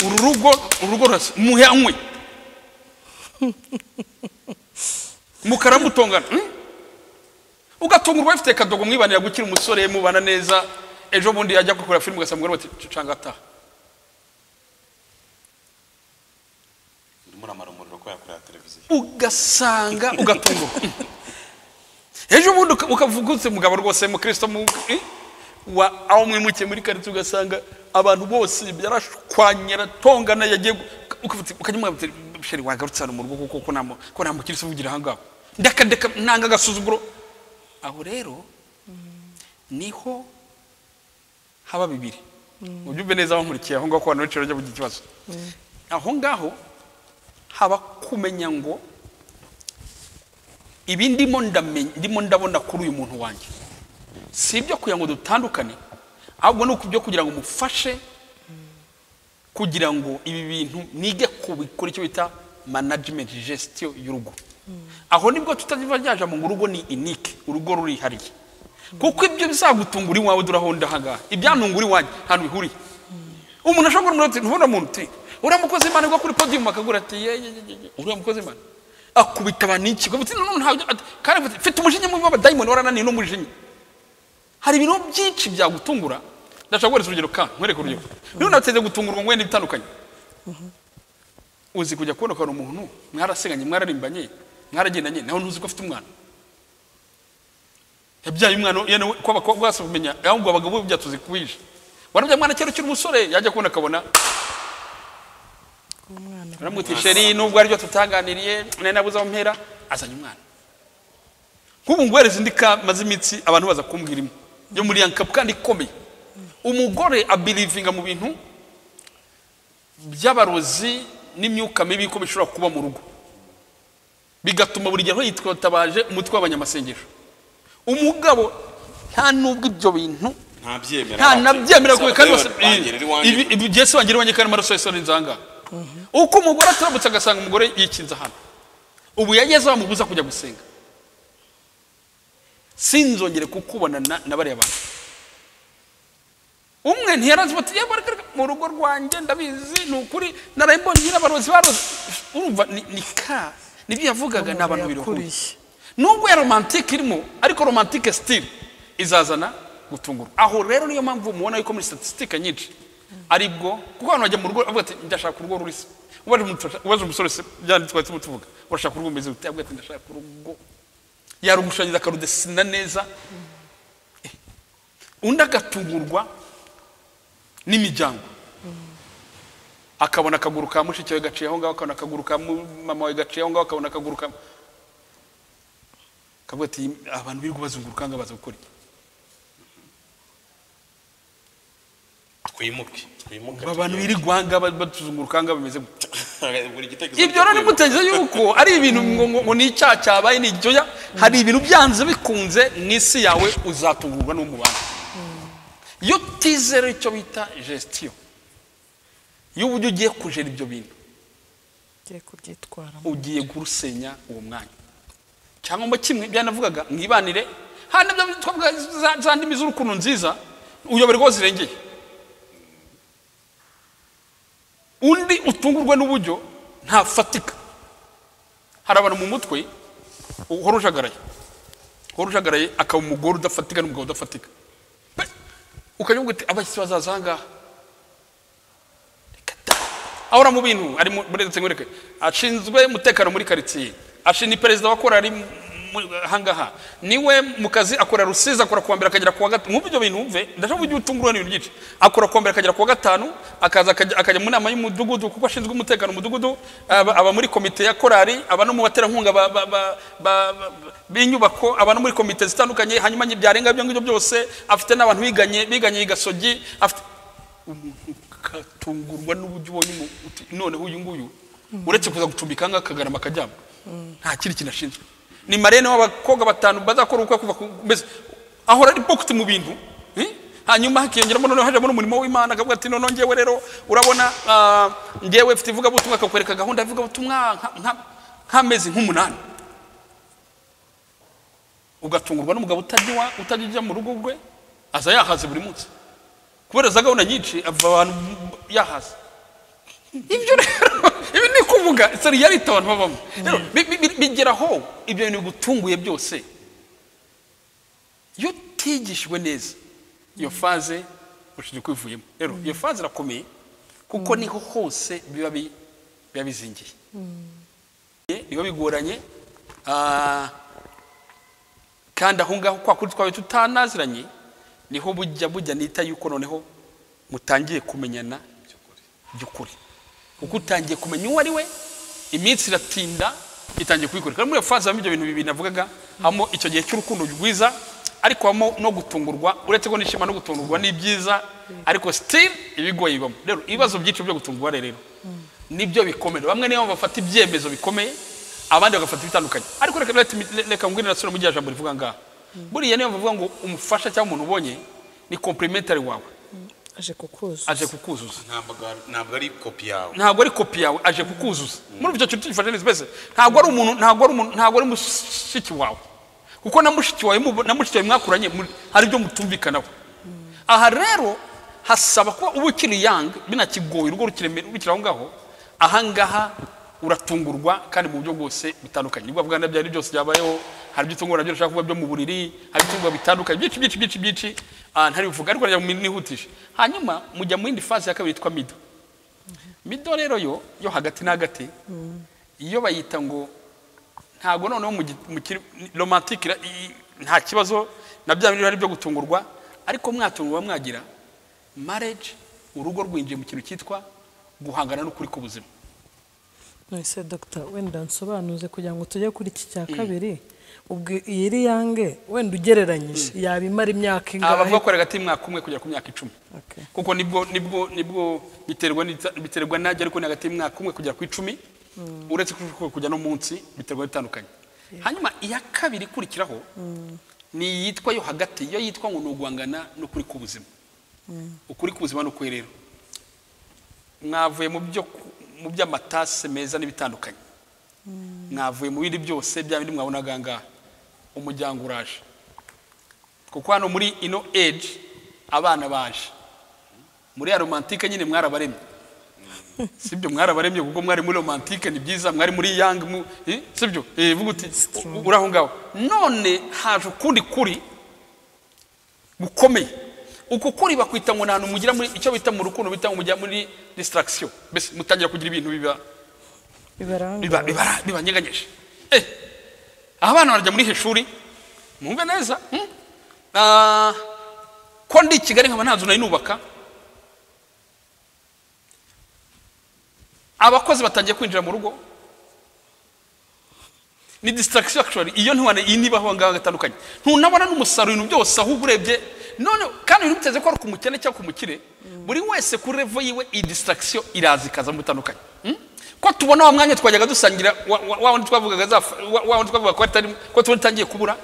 uru rugo uru rugo rurasa muhe anywe mukaramutongana hmm? ugatungurwa bafite akadogo mwibanira gukira umusore mubana neza ejo bundi ajya gukora filime ugasanga umugore bati canga ataha urimo uramara umuriro ko yakorera televiziyo ugasanga ugatungurwa ejo bundi uka- ukavuga utse mugabo rwose mukristo mu eh, wa aho mwimukiye muri karitsiye ugasanga abantu bose yarashwanye aratongana yagiye gu- ukavuga uti- ukajya umubwira uti, sheri wagarutse hano mu rugo kuko ko nta mu- ko nta mukristo uvugira aha ngaho ndakadeka ntanga agasuzuguro aho rero niho haba bibiri ubyumve neza aho nkurikiye aho ngaho ko abantu benshi bajya bugira ikibazo aho ngaho haba kumenya ngo ibi ndimo ndamenye ndimo ndabona kuri uyu muntu wanjye si ibyo kugira ngo dutandukane ahubwo ni ibyo kugira ngo umufashe kugira ngo ibi bintu nige kubikora icyo bita management gestion y'urugo aho nibwo tutaziva ryaje mu rugo ni inike urugo rurihariye kuko ibyo bizagutunga uri iwawe durahonda ahangaha ibyantunga uri iwanjye ahantu bihuriye umuntu ashobora kuba ati ntubona muntu uti uriya mukozi imana ugwa kuri podiyumu akagura ati ye ye ye ye, ye uriya mukozi imana akubita abantu iki ngo none ntabyo ati, kandi ati, mfite umujinya mubi w'abadayimoni warananiye n'umujinya hari ibintu byinshi byagutungura ndashaka guhereza urugero ka nkwereke urugero niba nateze gutungurwa ngo wenda ibitandukanye uzi kujya kubona ukabona umuntu mwarasenganye mwararimbanye mwaragendanye nawe ntuzi ko afite umwana yabyaye umwana yene we- ko abakobwa basa kumenya ahubwo abagabo bo byatuzi kubije warabyaye umwana kera ukiri umusore yajya kubona akabona umwana uramutse sheri nubwo aribyo tutaganiriye nari nabuze aho mpera azanye umwana nk'ubu nguhereza indi ka maze imitsi abantu baza kumbwira imwe yo muri yanka kandi ikomeye umugore abirivinga mu bintu by'abarozi n'imyuka mibi ko bishobora kuba mu rugo bigatuma buri gihe aho yitwatabaje umutwe w'abanyamasengesho umugabo nta nubwo ibyo bintu ntabyemera nta nabyemera kubi kandi bose ibi ibi byese wangira iwanjye kandi amaraso yose ni inzanga uko umugore aturabutse agasanga umugore yikinze hano ubu yageze bamubuza kujya gusenga sinzongere kukubona na- na bariya bantu umwe ntiyarazi bati yewe ariko ariko mu rugo rwanjye ndabizi ni ukuri narayimbonye n'abarozi baroze urumva ni ni ka nibyo yavugaga ni abantu biruhuye yakuriye nubwo ya romantike irimo ariko romantike sitire izazana gutungurwa aho rero niyo mpamvu mubona yuko muri statisitike nyinshi ari bwo kuko abantu bajya mu rugo bavuga ati ndashaka urugo rurisa ubaje umuntu- ubaje umusore se byanditswe twari turimo tuvuga urashaka urugo rumeze rute avuga ati ndashaka urugo yarugushanyiza akarudesina neza Eh, undi agatungurwa n'imiryango akabona akaguru ka mushiki we gaciye aho ngaho akabona akaguru ka mu- mama we gaciye aho ngaho akabona akaguru ka kavuga ati abantu birirwa bazunguruka ngo baza gukora iki twimuke twimuke aba bantu birirwa ngo batuzunguruka ngo bameze gutya buri gitekerezo ibyo rero cyo nimuteze yuko ari ibintu ngo ngo- ngo ni icyaha cyabaye ni igyoya hari ibintu byanze bikunze mu isi yawe uzatungurwa n'umubano iyo utizera icyo bita gestion y'uburyo ugiye kujera ibyo bintu ngiye kubyitwaramo ugiye gusenya uwo mwanya cyangwa mo kimwe byanavugaga mwibanire hano nabyo twavuga za- za ndimi z'urukundo nziza uyoberwa aho zirengeye undi utungurwa n'uburyo ntafatika hari abantu mu mutwe uhora ujagaraye uhora ujagaraye akaba umugore udafatika n'umugabo udafatika Pe- ukajya uvuga uti abashyitsi bazaza aha ngaha ahora mu bintu ari mu- muri ndetse nkwereke ashinzwe umutekano muri karitsiye ashinzwe perezida wa korari mu- mu- ahangaha niwe mu kazi akora rusizi akora kuwa mbere akagera kuwa gatanu nk'ubu ibyo bintu wumve ndashaka ujye utungurwa n'ibintu byinshi akora kuwa mbere akagera kuwa gatanu akaza akajya akajya mu nama y'umudugudu kuko ashinzwe umutekano mu mudugudu aba aba muri komite ya korari aba no mu baterankunga ba- ba- ba- ba- ba- b'inyubako aba no muri komite zitandukanye hanyuma byarenga ibyo ngibyo byose afite n'abantu biganye biganye i gasogi afite ukatungurwa n'uburyo ubonye umu- uti, noneho uyu nguyu uretse kuza gucumbika ahangaha akagarama akaryama nta kindi kintu ashinzwe ni marene w'abakobwa batanu bazakora ubukwe kuva ku mbese ahora ari pocket mu bintu eh? hanyuma hakiyongeramo noneho hajemo n'umurimo w'imana akavuga ati noneho ngewe rero urabona ah, ngewe mfite ivugabutumwa akakwereka gahunda y'ivugabutumwa nka- nka- nk'amezi nk'umunani ugatungurwa n'umugabo utajya iwa- utajya ujya mu rugo rwe aza yahaze buri munsi kubera za gahunda nyinshi ava abantu yahaze ibyo rero ibi ni kuvuga seri yarita abantu babamo Rero, bi- bi- bi- bigera aho ibyo bintu bigutunguye byose iyo utigishijwe neza iyo faze ushobora kwivuyemo rero iyo faze irakomeye kuko niho hose biba bi- biba bizingiye biba bigoranye ah, kandi aho ngaho kwa kundi twawe tutanaziranye niho bujya bujya nita yuko noneho mutangiye kumenyana by'ukuri kuko utangiye kumenya uwo ari we iminsi iratinda itangiye kubikora muri iyo faze habamo ibyo bintu bibiri navugaga habamo icyo gihe cy'urukundo rwiza ariko habamo no gutungurwa uretse ko nishima no gutungurwa ni byiza ariko sitiri ibigoye bibamo rero ibibazo byinshi byo gutungurwa rero nibyo bikomeye bamwe niyo bafata ibyemezo bikomeye abandi bagafata ibitandukanye ariko reka reka reka mbwira nasubira mu gihe jambo rivuga ngaha buriya niyo mvuga ngo umufasha cyangwa umuntu ubonye ni kompirimentari wawe aje kukuzuza aje kukuzuza ntabwo ari kopi yawe ntabwo ari kopi yawe aje kukuzuza muri icyo kintu tugifashe neza mbese ntabwo ari umuntu ntabwo ari umuntu ntabwo ari mushiki wawe kuko na mushiki wawe mu- na mushiki wawe mwakuranye muri- hari ibyo mutumvikanaho aha rero hasaba kuba uba ukiri yanga binakigoye urugo rukiremera rukiri aho ngaho aha ngaha uratungurwa kandi mu buryo bwose butandukanye nibwo bwa nabyo ari byose byabayeho hari ibyo utungurwa nabyo ushaka kuba byo mu buriri hari ibitungurwa bitandukanye byinshi byinshi byinshi byinshi ah, ntari bivuga ariko njya mu nihutisha hanyuma mujya mu yindi fase ya kabiri yitwa mido mido rero yo yo hagati na hagati iyo bayita ngo ntabwo noneho mu gi- mu kiri romantike ira- i- nta kibazo na bya bintu bihari byo gutungurwa ariko mwatungurwa mwagira marriage urugo rwinjiye mu kintu cyitwa guhangana n'ukuri k'ubuzima nonese dogita wenda nsobanuze kugira ngo tujye kuri iki cya kabiri ubwo iyi iri yange wenda ugereranyije yaba imara imyaka aba bavuga ingahe ko ari hagati y'umwaka umwe kugera ku myaka icumi Okay. kuko nibwo nibwo nibwo biterwa n'ibita- biterwa n'ajya ariko ni hagati y'umwaka umwe kugera ku icumi uretse ko kujya no munsi biterwa bitandukanye hanyuma iya kabiri ikurikiraho ni iyitwa yo hagati yo yitwa ngo ni uguhangana n'ukuri k'ubuzima ukuri k'ubuzima ni ukuri rero mwavuye mu byo ku- mu by'amatase meza n'ibitandukanye mwavuye mu bindi byose bya bindi mwabonaga aha ngaha umuryango uraje kuko hano muri ino age abana baje muri ya romantike nyine mwarabaremye sibyo mwarabaremye kuko mwari muri romantike ni byiza mwari muri yang mu- eh, sibyo Eh, vuga uti u- uri aho ngaho none haje ukundi kuri gukomeye uko kuri bakwita ngo ni ahantu mugira muri icyo bita mu rukundo bita ngo mujya muri distraction mbese mutangira kugira ibintu biba biba- bibaranga biba- bibanyeganyeje Eh, aha abana barajya muri heshuri mwumve neza hmm? Ah, ko ndi i kigali nkaba nta nzu nari nubaka abakozi batangiye kwinjira mu rugo ni distraction actually iyo ntiwane iyi niba aho ngaho gatandukanye ntunabona n'umusaruro ibintu byose ahubwo urebye none kandi ibintu biteze ko ari ku mukene cyangwa ku mukire buri wese kuri revo yiwe iyi distraction iraza ikaza mu bitandukanye Hmm? ko tubona wa mwanya twajyaga dusangira wa- wa- wa wundi twavugaga za wa- wa wundi twavugaga ko atari ko tubona utangiye kubura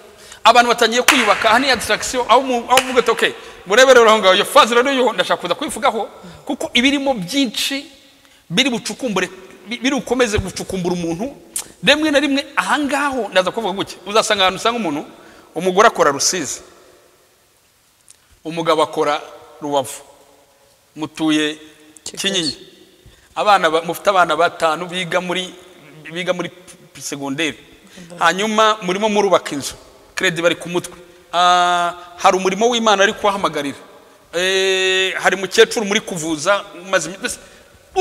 abantu batangiye kwiyubaka aha ni ya distraction aho mu- aho uvuga ati okay murebe rero aho ngaho iyo faze rero yo ndashaka kuza kubivugaho kuko ibirimo byinshi biri bucukumbure bi- biri bukomeze gucukumbura umuntu rimwe na rimwe ahangaho ndaza kuvuga gutya uzasanga ahantu usanga umuntu umugore akora rusizi umugabo akora rubavu mutuye Kigali. kinyinya abana ba- mufite abana batanu biga muri biga muri p- segonderi hanyuma murimo murubaka inzu kredi bari ku mutwe Ah, hari umurimo w'imana ari kubahamagarira Eh, hari mukecuru muri kuvuza umaze iminsi mbese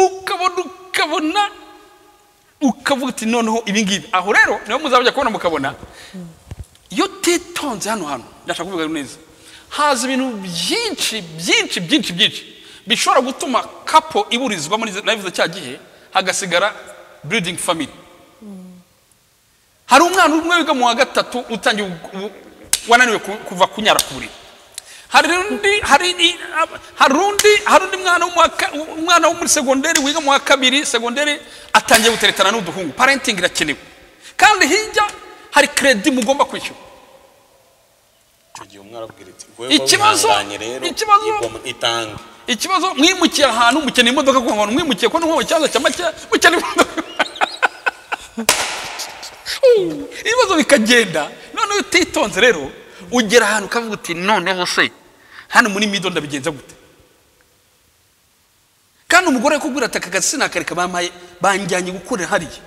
ukabona ukabona ukavuga uti noneho ibi ngibi aho rero niho muzajya kubona mukabona iyo utitonze hano hantu ndashaka kuvuga neza haza ibintu byinshi byinshi byinshi byinshi bishobora gutuma kapo iburizwa muri nabivuze cya gihe hagasigara building family hari umwana umwe wiga mu wa gatatu utangiye ubu- ubu- wananiwe ku- kuva kunyara ku buriri hari undi hari i- ab- hari undi hari undi mwana wo mu wa ka- umwana wo muri segonderi wiga mu wa kabiri segonderi atangiye guteretana n'uduhungu parenting irakenewe kandi hirya hari kredi mugomba kwishyura icyo gihe umwarabwira ati wowe Ikibazo- wihanganye rero ikibazo- igoma itange ikibazo mwimukiye ahantu mukeneye imodoka ku hantu mwimukiye ko ntuhuye ikibazo cya make mukeneye imodoka Uh, ibibazo bikagenda noneho utitonze rero ugera ahantu ukavuga uti noneho se hano muri mido ndabigenza gute kandi umugore yakubwira ati aka kazi sinakareka bampaye banjyanye gukorera hariya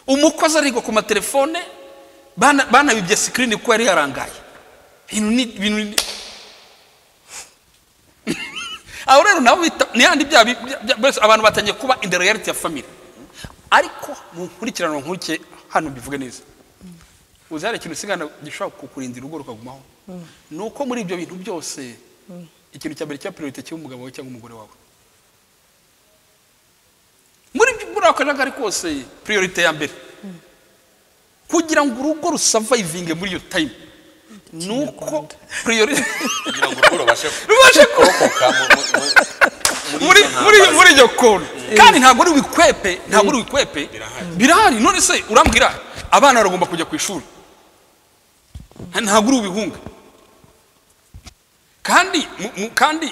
umukozi arigwa ku matelefone bana- banabibye sikirini kuko yari yarangaye ibintu ni ibintu ni- aho rero nabo bita ni handi bya bi- bya- bya- bose abantu batangiye kuba in the reality ya family ariko mu nkurikirano nkurike hano mbivuge neza uzi hari ikintu usigana gishobora kukurinda urugo rukagumaho ni uko muri ibyo bintu byose ikintu cya mbere cya priorite cy'umugabo wawe cyangwa umugore wawe muri ibyo- muri muri ako kajagari kose priorite ya mbere kugira ngo urugo rusavayivinge muri iyo tayimu ni uko priorite kugira ngo urugo rubashe rubashe ku kurokoka mu- mu- mu- muri muri muri izo ntambara muri iyo kona kandi ntabwo ari wikwepe ntabwo ari wikwepe Birahari. birahari none se urambwira abana baragomba kujya ku ishuri ntabwo uri ubihunga kandi mu- mu- kandi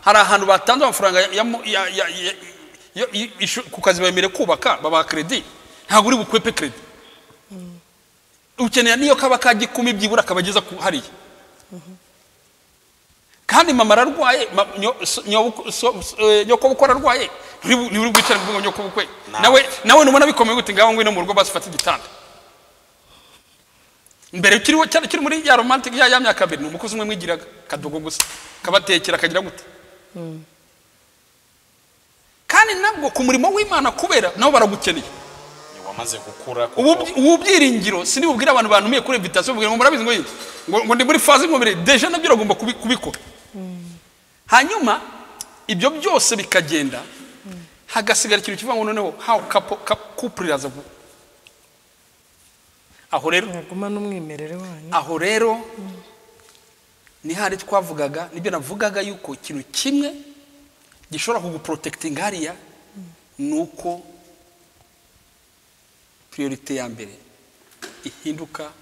hari ahantu batanze amafaranga ya- ya mu- ya- ya- ya- ya- ya- ishu- ku kazi bemerewe kubaka babaha kredi ntabwo uri bukwepe kredi ukenera n'iyo kaba kagikumi byibura akabageza ku hariya kandi mama ararwaye ma- nyo- so- nyobuku- so- so- eh, nyokobukwe ararwaye nturi- nturi bwicare ngo nyokobukwe Nawe. nawe nawe nubona bikomeye gute ngaho ngwino mu rugo basifate igitanda mbere kiriho cyari kiri muri ya romantic ya ya myaka mbere ni umukozi umwe mwigiraga kadogo gusa kabatekera kagira gute kandi nabwo ku murimo w'imana kubera nabo baragukeneye wamaze gukura kuko ubu ubu byiringiro sinibubwire abantu bantumiye kuri invitation bubwire ngo murabizi ngo iki? ngo ngo ndi muri faze y'umubiri deja nabyo uragomba kubi- kubikora hanyuma ibyo byose bikagenda hagasigara ikintu kivuga ngo noneho how couple cou- couple iraza gu- aho rero mwaguma n'umwimerere wanyu aho rero ni hari twavugaga nibyo navugaga yuko ikintu kimwe gishobora kuguporotekitinga hariya ni uko priorite ya mbere ihinduka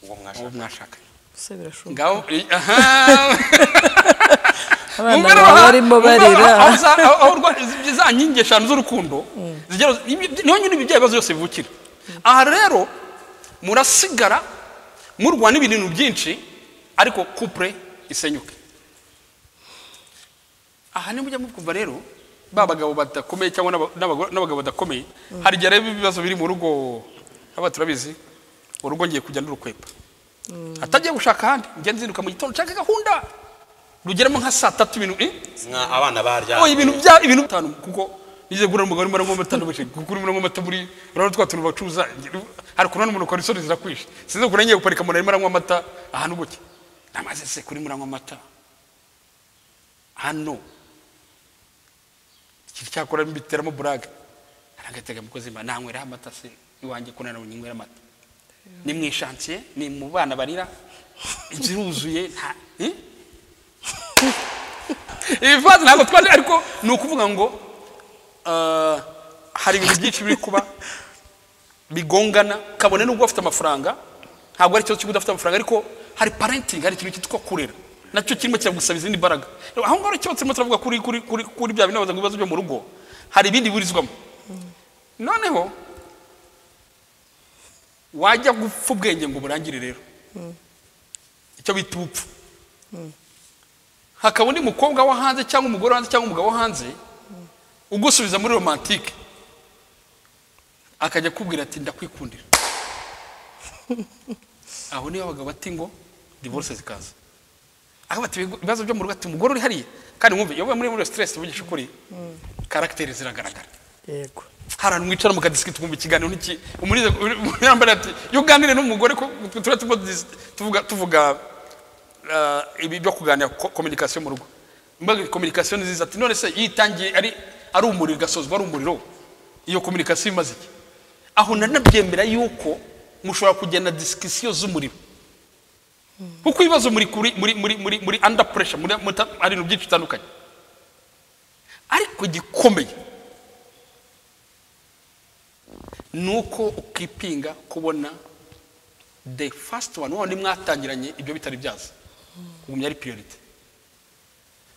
uwo uwo mwashaka mwashaka gusa birashoboka ngaho aha abana Umwe baba baha- barimo umwe barira baha- aho za- aho- aho rwa- zi- za nkingi eshanu z'urukundo zigera- ibi- niho nyine ibyo bibazo byose bivukira aha rero murasigara murwana ibintu byinshi ariko kupure isenyuke aha ni mujya mukumva rero ba bagabo badakomeye cyangwa n'aba- n'abago- n'abagabo badakomeye hari igihe rero ibibazo biri mu rugo haba turabizi urugo ngiye kujya n'urukwepa atagiye gushaka ahandi njya nziruka mu gitondo nshaka gahunda rugeramo nka saa tatu ibintu eh? mwa abana barya Oya, ibintu bya ibintu bitanu kuko nize gura umugabo arimo aranywa amata n'ubuce kugura arimo aranywa amata muri urabona twa tuntu bacuruza hari kunana umuntu ukora isoni zirakwishe sinzi kure ngiye guparika umuntu arimo aranywa amata ahantu buke namaze se kuri muranywa amata hano iki cyakora mbiteramo burage aragatega mukozi ma nanywera amata se iwanjye kunana ubu ninywera amata ni mu ishansiye ni mu bana barira inzu iruzuye nta eh? ibivanze ntabwo twaje ariko ni ukuvuga ngo ah, hari ibintu byinshi biri kuba bigongana kabone n'ubwo bafite amafaranga ntabwo ari ikibazo cy'uko udafite amafaranga ariko hari parenting hari ikintu cyitwa kurera nacyo kirimo kiragusaba izindi mbaraga rero aho ngaho ikibazo turimo turavuga kuri kuri kuri kuri bya binabaza ngo ibibazo byo mu rugo hari ibindi biburizwamo noneho wajya gupfa ubwenge ngo burangire rero icyo bita ubupfu hakaba undi mukobwa wo hanze cyangwa umugore wo hanze cyangwa umugabo wo hanze ugusubiza muri romantike akajya akubwira ati ndakwikundira aho niyo abagabo bati ngo divorce zikaza aho bati ibigo- ibibazo byo mu rugo ati umugore uri hariya kandi mwumve iyo muri muri stress uvugisha ukuri karagiteri ziragaragara yego hari ahantu mwicara mukadisikiti twumva ikiganiro n'iki umurize yambaye ati iyo uganire n'umugore ko tuba turimo dis- tuvuga tuvuga ah, ibi byo kuganira kominikasiyo mu rugo mbaga kominikasiyo ni nziza ati none se yitangiye ari ari umuriro igasozwa ari umuriro iyo kominikasiyo imaze iki aho nanabyemera yuko mushobora kugenda disikisiyo z'umuriro kuko ibibazo muri kuri muri muri muri muri under pressure muri muta- hari ibintu byinshi bitandukanye ariko gikomeye ni uko ukipinga kubona the first one wundi mwatangiranye ibyo bitari byaza ugumya ari priority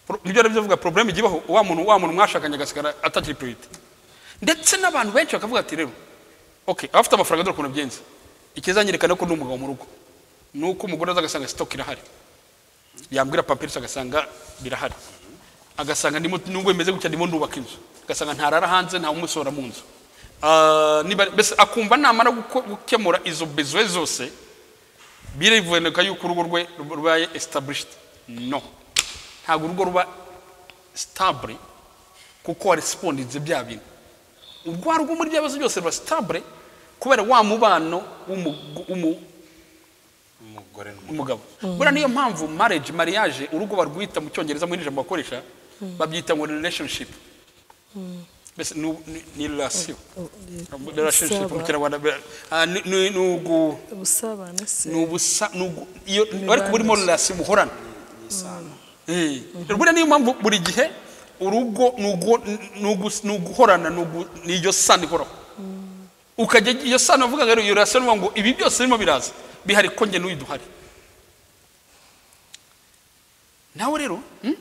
Pro- nibyo rero bivuga problème ijya ibaho wa muntu wa muntu mwashakanye agasigara atakiri priority ndetse n'abantu benshi bakavuga ati rero okay abafite amafaranga dore ukuntu byenze ikizanyerekana ko ndi umugabo mu rugo ni uko umugore aza agasanga stock irahari yambwira papirisi agasanga birahari agasanga ndimo nubwo bimeze gutya ndimo ndubaka inzu agasanga ntarara hanze nta umusohora mu nzu Ah, niba- mbese akumva namara guko- gukemura izo bezwe zose birivuneka yuko urugo rwe rubaye established no ntabwo urugo ruba stabule kuko waresipondinze bya bintu urwa rugo muri bya bibazo byose ruba stabule kubera wa mubano w'umu- w'umu- umugore n'umugabo. umugabo buriya niyo mpamvu marriage mariage urugo barwita mu cyongereza muri iri jambo bakoresha babyita ngo relationship mbese ni- ni- ni relasiyo relationship mu Usaba- kinyarwanda be- ah, ni- ni ni ugu- ubusabane se ni ubusa ni ugu- iyo ariko Imibanire. burimo relasiyo muhorana isano Eh, buriya niyo mpamvu buri gihe urugo ni ugu- ni ugu- ni uguhorana ni ugu- ni iyo sano ihoraho ukajya iyo sano bavuga ngo iyo relasiyo ni ngo ibi byose birimo biraza bihari ko njye n'uyu duhari nawe rero hmm?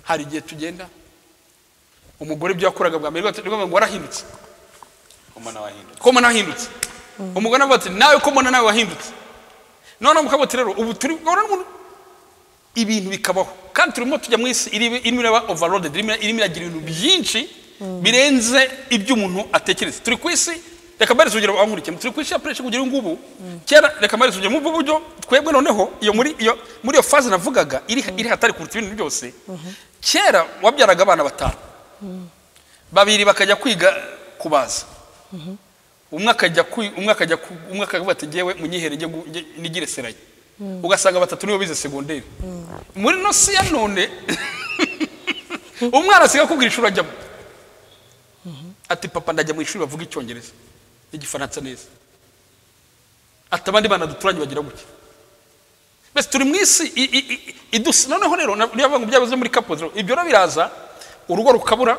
hari igihe tugenda umugore ibyo yakoraga bwa mbere rwose rwose ngo warahindutse koma n'abahindutse ko mbona wahindutse umugore avuga ati nawe ko mbona nawe wahindutse noneho mukaba ati rero ubu turi urabona umuntu ibintu bikabaho kandi turimo tujya mu isi irimo irimo iraba overloaded irimo irimo iragira ibintu byinshi birenze ibyo umuntu atekereza turi ku isi reka mbahereze urugero abankurikiye turi ku isi ya puresha kugera ubu ngubu kera reka mbahereze urugero muri ubu buryo twebwe noneho iyo muri iyo muri iyo faze navugaga iri iri hatari kuruta ibintu byose kera wabyaraga abana batanu babiri bakajya kwiga kubaza umwe akajya ku umwe akajya ku umwe akavuga ati ngewe munyihere njye gu- njye- nigire seraye ugasanga batatu nibo bize segonderi muri ino si ya none umwana asigaye akubwira ishuri ajyamo ati papa ndajya mu ishuri bavuga icyongereza n'igifaransa neza ati abandi bana duturanye bagira gutya mbese turi mu isi i- i- i- idusi noneho rero na- niyo bavuga ngo byabuze muri kapozi ibyo rero biraza urugo rukabura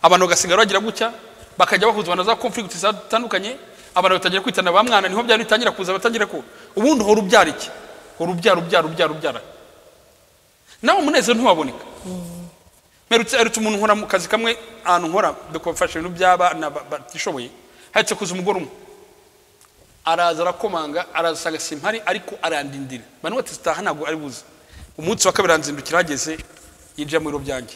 abantu bagasigara bagira gutya bakajya bahuzwa na za conflict zitandukanye abantu batangira kwitana ba mwana niho byari bitangira kuza batangira ko ubundi uhora ubyara iki uhora ubyara ubyara ubyara ubyara nawe umunezero ntiwaboneka mperutse herutse umuntu nkora mu kazi kamwe ahantu nkora dukofasha ibintu by'abana ba- batishoboye herutse kuza umugore umwe araza arakomanga arasanga simpari ariko arandindira bano bati zitaha ntabwo ari buze umunsi wa kabiri aranzindukira ahageze yinjira mu biro byanjye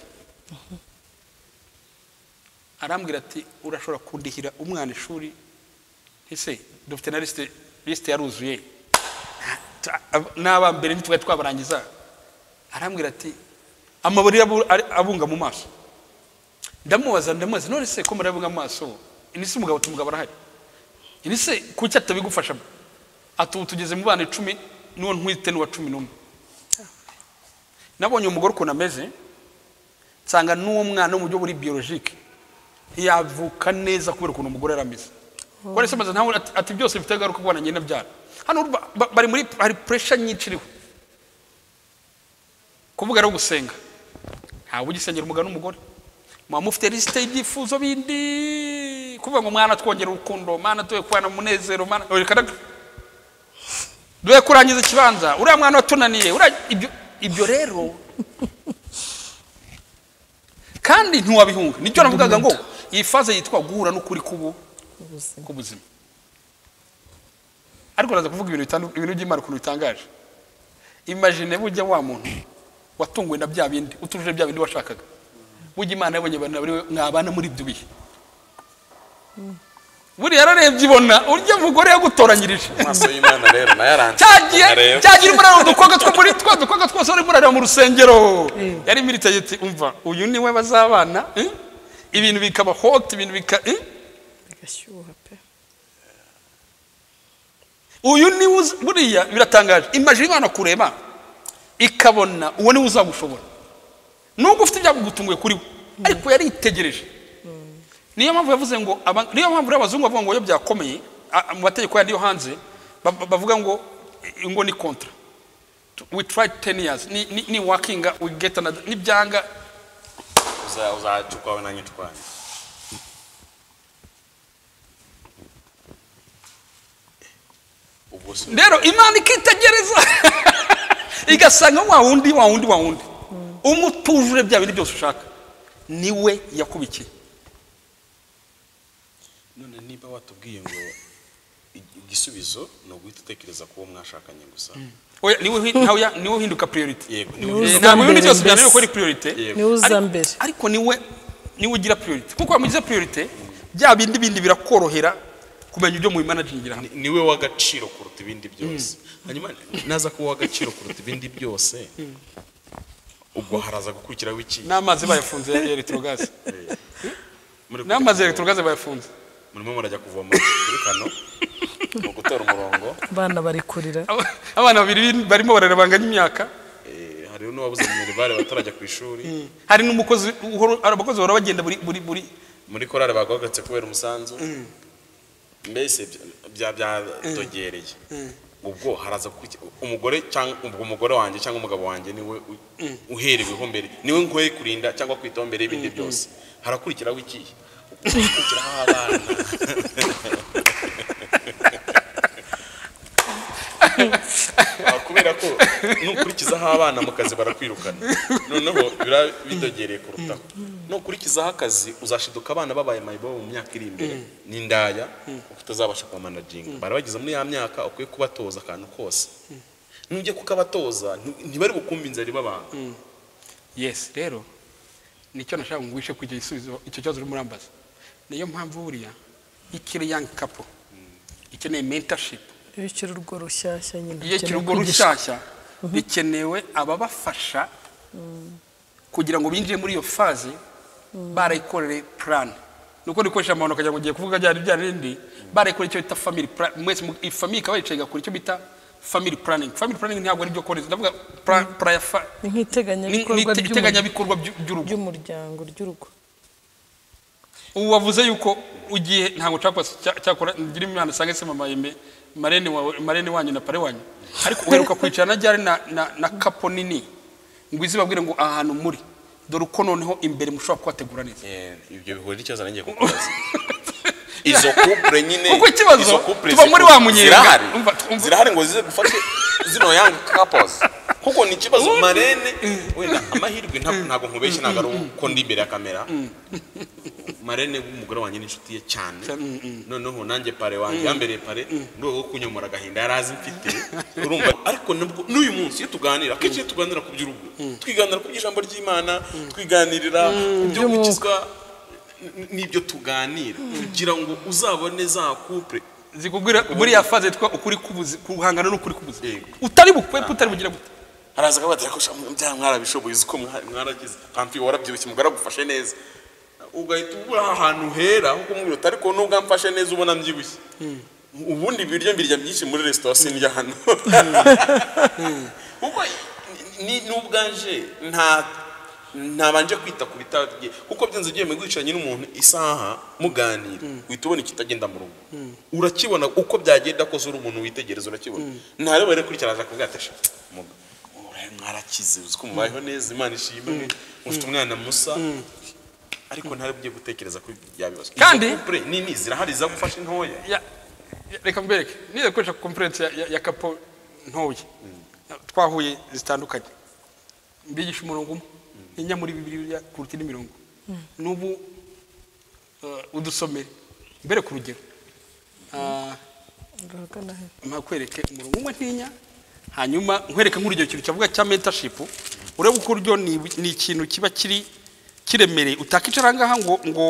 arambwira ati urashobora kundihira umwana ishuri ese dufite na lisite lisite yaruzuye Ta- ab- n'abambere ntitwari twabarangiza arambwira ati amabarira abunga mu maso ndamubaza ndamubaza none se ko murabunga mu maso ni se umugabo ati umugabo arahari ni se kuki atabigufashamo ati ubu tugeze mu bana icumi n'uwo ntwite n'uwa cumi n'umwe nabonye umugore ukuntu ameze nsanga n'uwo mwana mu buryo buri biyolojike ntiyavuka neza kubera ukuntu umugore yari ameze kubera se amaze ntawe ati- ati byose bifite agaruka kubana nyina byara hano ba- ba- bari muri hari puresha nyinshi iriho kuvuga rero gusenga ntawe ugisengera umugabo n'umugore muba mufite lisite y'ibyifuzo bindi kuvuga ngo mwana twongera urukundo mwana tuwe kubana mu munezero mwana reka reka duhe kurangiza ikibanza uriya mwana watunaniye uriya ibyo ibyo rero kandi ntiwabihunga nicyo navugaga ngo iyi faze yitwa guhura n'ukuri kubu ubuzima k'ubuzima ariko uraza kuvuga ibintu bitandu- ibintu by'imana ukuntu bitangaje imagine bujya wa muntu watunguwe na bya bindi utujuje bya bindi washakaga bujya imana yabonye abantu bari we mwabana muri ibyo bihe buriya yararebye ibona urya mugore yagutoranyirije amaso y'imana rero nayo aranze cyagiye Areba. cyagira umuriro udukobwa two muri twa dukobwa twose urimo urareba mu rusengero Eh. yari militari ati umva uyu niwe bazabana eh? ibintu bikaba hot ibintu bika eh? bigashyuha pe uyu niwe uza- buriya biratangaje imajina imana kureba ikabona uwo niwe uzagushobora nubwo ufite ibyago gutunguye kuri we ariko yaritegereje niyo mpamvu yavuze ngo aba- niyo mpamvu rero abazungu bavuga ngo iyo byakomeye a- a- mu mategeko yandi yo hanze ba- ba- bavuga ngo i- ngo ni kontra we try ten years ni, ni, ni wakinga we get another ni byanga Uza- uzacukwawe nanjye ncukwanjye ubwo si rero imana ikitegereza igasanga wa wundi wa wundi wa wundi umutujure bya bindi byose ushaka niwe yakubikiye none niba watubwiye ngo ig- igisubizo ni uguhita utekereza ku uwo mwashakanye gusa Oya, niwe uhi- ntawe ya- niwe uhinduka priority yego Ni ni uza Eh, ntabwo ibindi mbere byose byananiwe mbese. ko ari priority Yego. niwe uza Ariko- mbere ariko niwe niwe ugira priority kuko wamugize priority bya bindi bindi birakorohera kumenya ibyo mubimanagingira hamwe ni- niwe w'agaciro kuruta ibindi byose hanyuma naza kuba uw'agaciro kuruta ibindi byose ubwo haraza gukurikiraho iki n'amazi bayafunze ya electrogas n'amazi ya Muri kujya kuvoma. electrogas bayafunze murimo murajya kuvoma kuri kano mu gutera umurongo abana bari kurira Aba- abana babiri barimo bararabanganya imyaka eh, hari hari n'uwabuze minerivare batarajya ku ishuri hari n'umukozi uhora- hari abakozi bahora bagenda buri buri buri muri korari bagohagutse kubera umusanzu mbese bya- byadogereye ubwo haraza kuki- umugore cyangwa ubwo umugore wanjye cyangwa umugabo wanjye niwe u- uhereweho mbere niwe nkoye kurinda cyangwa kwitaho mbere y'ibindi byose harakurikiraho ikihe harakurikiraho abana Ah, kubera ko nukurikizaho abana mu kazi barakwirukana noneho biba bidogereye kurutaho nukurikizaho akazi uzashiduka abana babaye mayibobo mu myaka iri imbere n'indaya kuko utazabasha kubamanajinga bari bageze muri ya myaka ukwiye kubatoza akantu kose nujya kukabatoza nti- ntibari bukumva inzara ibabanga yesi rero nicyo nashaka ngo wishe kugira igisubizo icyo kibazo urimo urambaza niyo mpamvu buriya ikiri yangi kapo ikeneye mentashipu iyo ukiri urugo rushyashya nyine iyo ukeneye kiri urwo kwigisha- rushyashya bikenewe ababafasha kugira ngo binjire muri iyo faze barayikorere purani ni uko rikoresha amahano akagira ngo ugiye kuvuga bya bya bindi barayikorera icyo bita family plan mwese mu- iyi family ikaba yicaye igakora icyo bita family planning family planning ntabwo ari ibyo kohereza ndavuga pra- pra- fa- ni- ni ni nk'iteganyabikorwa ite- ry'umu- iteganyabikorwa by'u- by'urugo ry'umuryango ry'urugo ubu wavuze yuko ugiye ntabwo nshaka cya- cyakora ngira imana asange se mama yembe marene wawe marene wanyu na pare wanyu ariko uheruka kwicarana ryari na, na, na kapo nini ngo izibabwire ngo aha hantu muri dore uko noneho imbere mushobora kuhategura neza Eh, ibyo bihura n'ikibazo nanjye kukubaza izo couple nyine Kuko ikibazo, izo couple tuba muri wa zikunda- munyenga. zirahari Umva, umva. zirahari ngo zize gufashe zino young couples kuko ni ikibazo marene wenda amahirwe nta- ntabwo nkubeshye ntabwo ari uko ndi imbere ya kamera marene w'umugore wanjye n'inshuti ye cyane noneho nanjye pare wanjye yambereye pare mu rwego rwo kunyomora agahinda yari azi mfite urumva ariko nabwo n'uyu munsi iyo tuganira akenshi iyo tuganira ku by'urugo twiganira ku by'ijambo ry'imana twiganirira ku byo By'umwuka. gukizwa n- n'ibyo tuganira kugira ngo uzabone za couple zikubwira buriya faze yitwa ukuri kubuzi kuguhangana n'ukuri kubuzi Yego. utari bukwepe utari bugira gute haraza akabatera ko bya mwarabishoboye uzi ko mwa- mwaragize pampi warabyibushye mugufashe neza ugahita ubura ahantu hera ho kumwirota ariko nubwo amfashe neza ubona mbyibushye ubundi ibiryo mbirya byinshi muri resitora sindya hano kuko ni- n'ubwanje nta ntabanje kwita ku bitabye kuko byanze ugiye mwigwicaranye n'umuntu isaha muganira uhita ubona ikitagenda mu rugo urakibona uko byagenda kose uri umuntu witegereza urakibona ntarebe rero kurikira aza kuvuga ati "Sha, muga- murahe- mwarakize uzi ko mubayeho neza imana ishimwe mufite umwana musa ariko ntari bugiye gutekereza kuri bya bibazo Izo Kandi- couple nini zirahari zagufasha intoya Ya- ya- reka mbereke nize gukoresha conference ya, ya, ya kapo ntoya twahuye zitandukanye mbigisha umurongo umwe inya muri bibiliya kuruta indi mirongo n'ubu eh, udusomere mbere ku rugero Ah, urahagana he mpakwereke umurongo umwe ntinya hanyuma nkwereke nk'urugero kintu cyavuga cya mentorship urebe uko uryo ni, ni ikintu kiba kiri kiremereye utakicara ngaha ngo ngo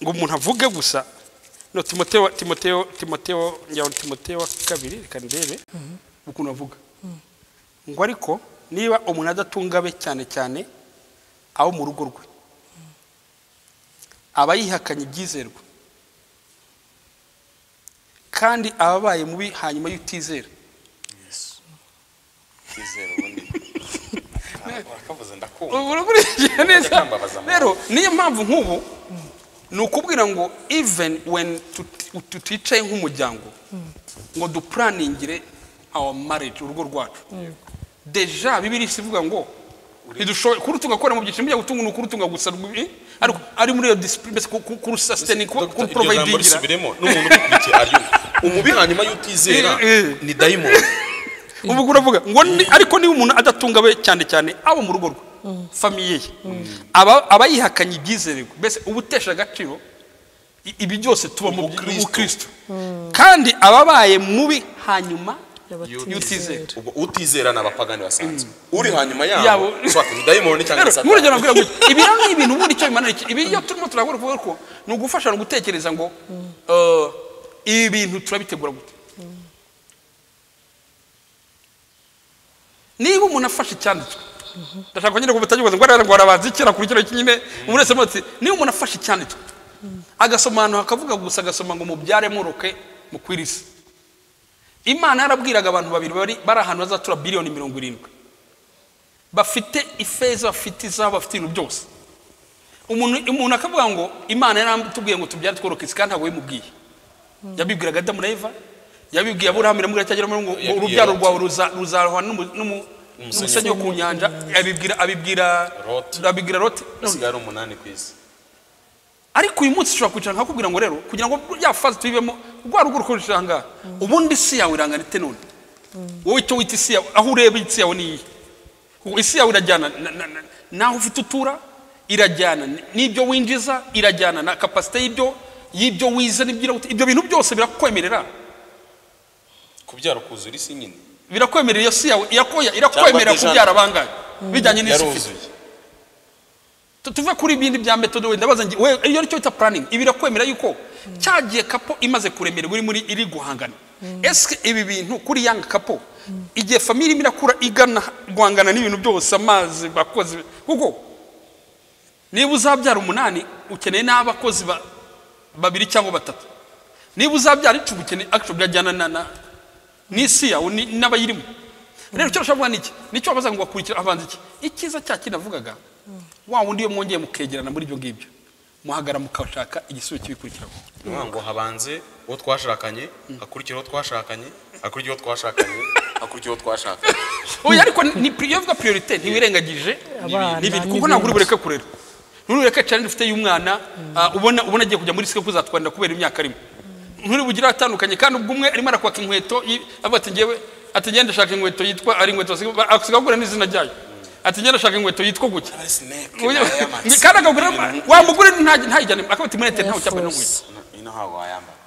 ngo umuntu avuge gusa no timoteo timoteo timoteo njya timoteo wa kabiri reka ndebe ukuntu avuga ngo ariko niba umuntu adatunga abe cyane cyane abo mu rugo rwe aba yihakanye ibyizerwa kandi aba abaye mubi hanyuma y'utizera Kwizera ubundi urakavuze ndakumva ubu urakurikiye neza kambabaza amahoro. rero niyo mpamvu nk'ubu ni ukubwira ngo even when tut- tu- tuticaye nk'umuryango ngo dupuraningire our marriage urugo rwacu deja bibiri isivuga ngo ntidushoboye kuri tugakora mu byiciro bijya gutunga ni ukurutunga gusa rwi- ariko ari muri iyo disipurine kurusasiteni Dr. iryo jambo kuruprovidingira risubiremo n'umuntu ubikurikiye aryumva umubi hanyuma y'utizera Eh, eh. ni dayimoni ubu uravuga ngo ni- ariko niba umuntu adatunga abe cyane cyane abo mu rugo rwe famiye ye aba aba yihakanye ibyizererwa mbese uba utesha agaciro i- ibi byose tubamo Ubukristo. ubukristo kandi aba abaye mubi hanyuma y'utizera ubwo utizera ni abapagani basanzwe uri hanyuma yabo Yabo. ushobora kuba ni dayimoni cyangwa rero satani. nk'urugero nabwira gutya ibi rero ni ibintu ubundi icyo bimanura iki ibi iyo turimo turabura kuvuga ko ni ugufasha no gutekereza ngo eh, ibi bintu turabitegura gute niba umuntu afashe icyanditswe ndashaka nyine kubutagibuze ngo arara ngo arabanza ikira kuri kino kinyine umuntu wese muti niba umuntu afashe icyanditswe agasoma ahantu hakavuga gusa agasoma ngo mubyare muroke mukwirisa imana yarabwiraga abantu babiri bari bari ahantu hazatura biliyoni mirongo irindwi bafite ifeza bafite izahabu bafite ibintu byose umuntu umuntu akavuga ngo imana yaratubwiye ngo tubyare tworoke isi kandi ntabwo yimubwiye yabibwiraga adamu na eva yabibwiye aburahamu iramubwira cyangwa iramubwira ngo Yabibwiye urubyaro Lot. rwawe ruza- ruzarohwa n'umu- n'umu- Umusenyi n'umusenyi wo ku nyanja abibwira abibwira Lot. abibwira lote hasigaye ari umunani ku isi ariko uyu munsi ushobora kwicara nkakubwira ngo rero kugira ngo ya fazi tuyibemo rwa rugo rukoresha aha ngaha ubundi isi yawe irangana ite none wowe icyo wita isi yawe aho ureba isi yawe ni iyi Ubu isi yawe irajyana na- na- na- n'aho ufite utura irajyana n- n'ibyo winjiza irajyana na kapasite y'ibyo y'ibyo wize n'ibyo ira- ibyo bintu byose birakwemerera kubyara ukuzura isi nyine birakwemerera iyo si yawe irakoya- irakwemerera Cyangwa déjà- kubyara bangahe bijyanye n'isi ufite yaruzuye Tu- tuve kuri ibindi bya metode wenda ndabaza ngi- we iyo nicyo bita planning ibi birakwemera yuko cyagiye kapo imaze kuremererwa iri muri iri guhangana ese ibi bintu kuri yanga kapo igihe famiye irimo irakura igana guhangana n'ibintu byose amazi bakozi kuko niba uzabyara umunani ukeneye n'abakozi ba- babiri cyangwa batatu niba uzabyara icumi ukeneye actually birajyana na- na n'isi yawe ni- n'abayirimo rero icyo nshobora kuvuga ni iki nicyo wabaza ngo bakurikira avanze iki icyiza cya kindi navugaga wa wundi iyo mwongeye mukegerana muri ibyo ngibyo muhagara mukashaka igisubizo kibikurikiraho ni ukuvuga ngo habanze uwo twashakanye hakurikira uwo twashakanye hakurikira uwo twashakanye hakurikira uwo twashakanye oya ariko ni pri- iyo uvuga priorite ntiwirengagije Abana n'ibintu kuko n'ibindi. ntabwo uri bureke kurera nturureke challenge ufite y'umwana ah, ubona ubona agiye kujya muri sike kuzatwarira kubera imyaka arimo nturi bugire atandukanye kandi ubwo umwe arimo arakwaka inkweto yi- avuga ati ngewe ati ngenda ashaka inkweto yitwa ari inkweto asiga- asigaho agura n'izina ryayo ati ngenda ashaka inkweto yitwa gutya Ni- kandi akagura wamugura ntayijyane akaba ati murete ntawe cyambaye n'inkweto ino hawa wayambara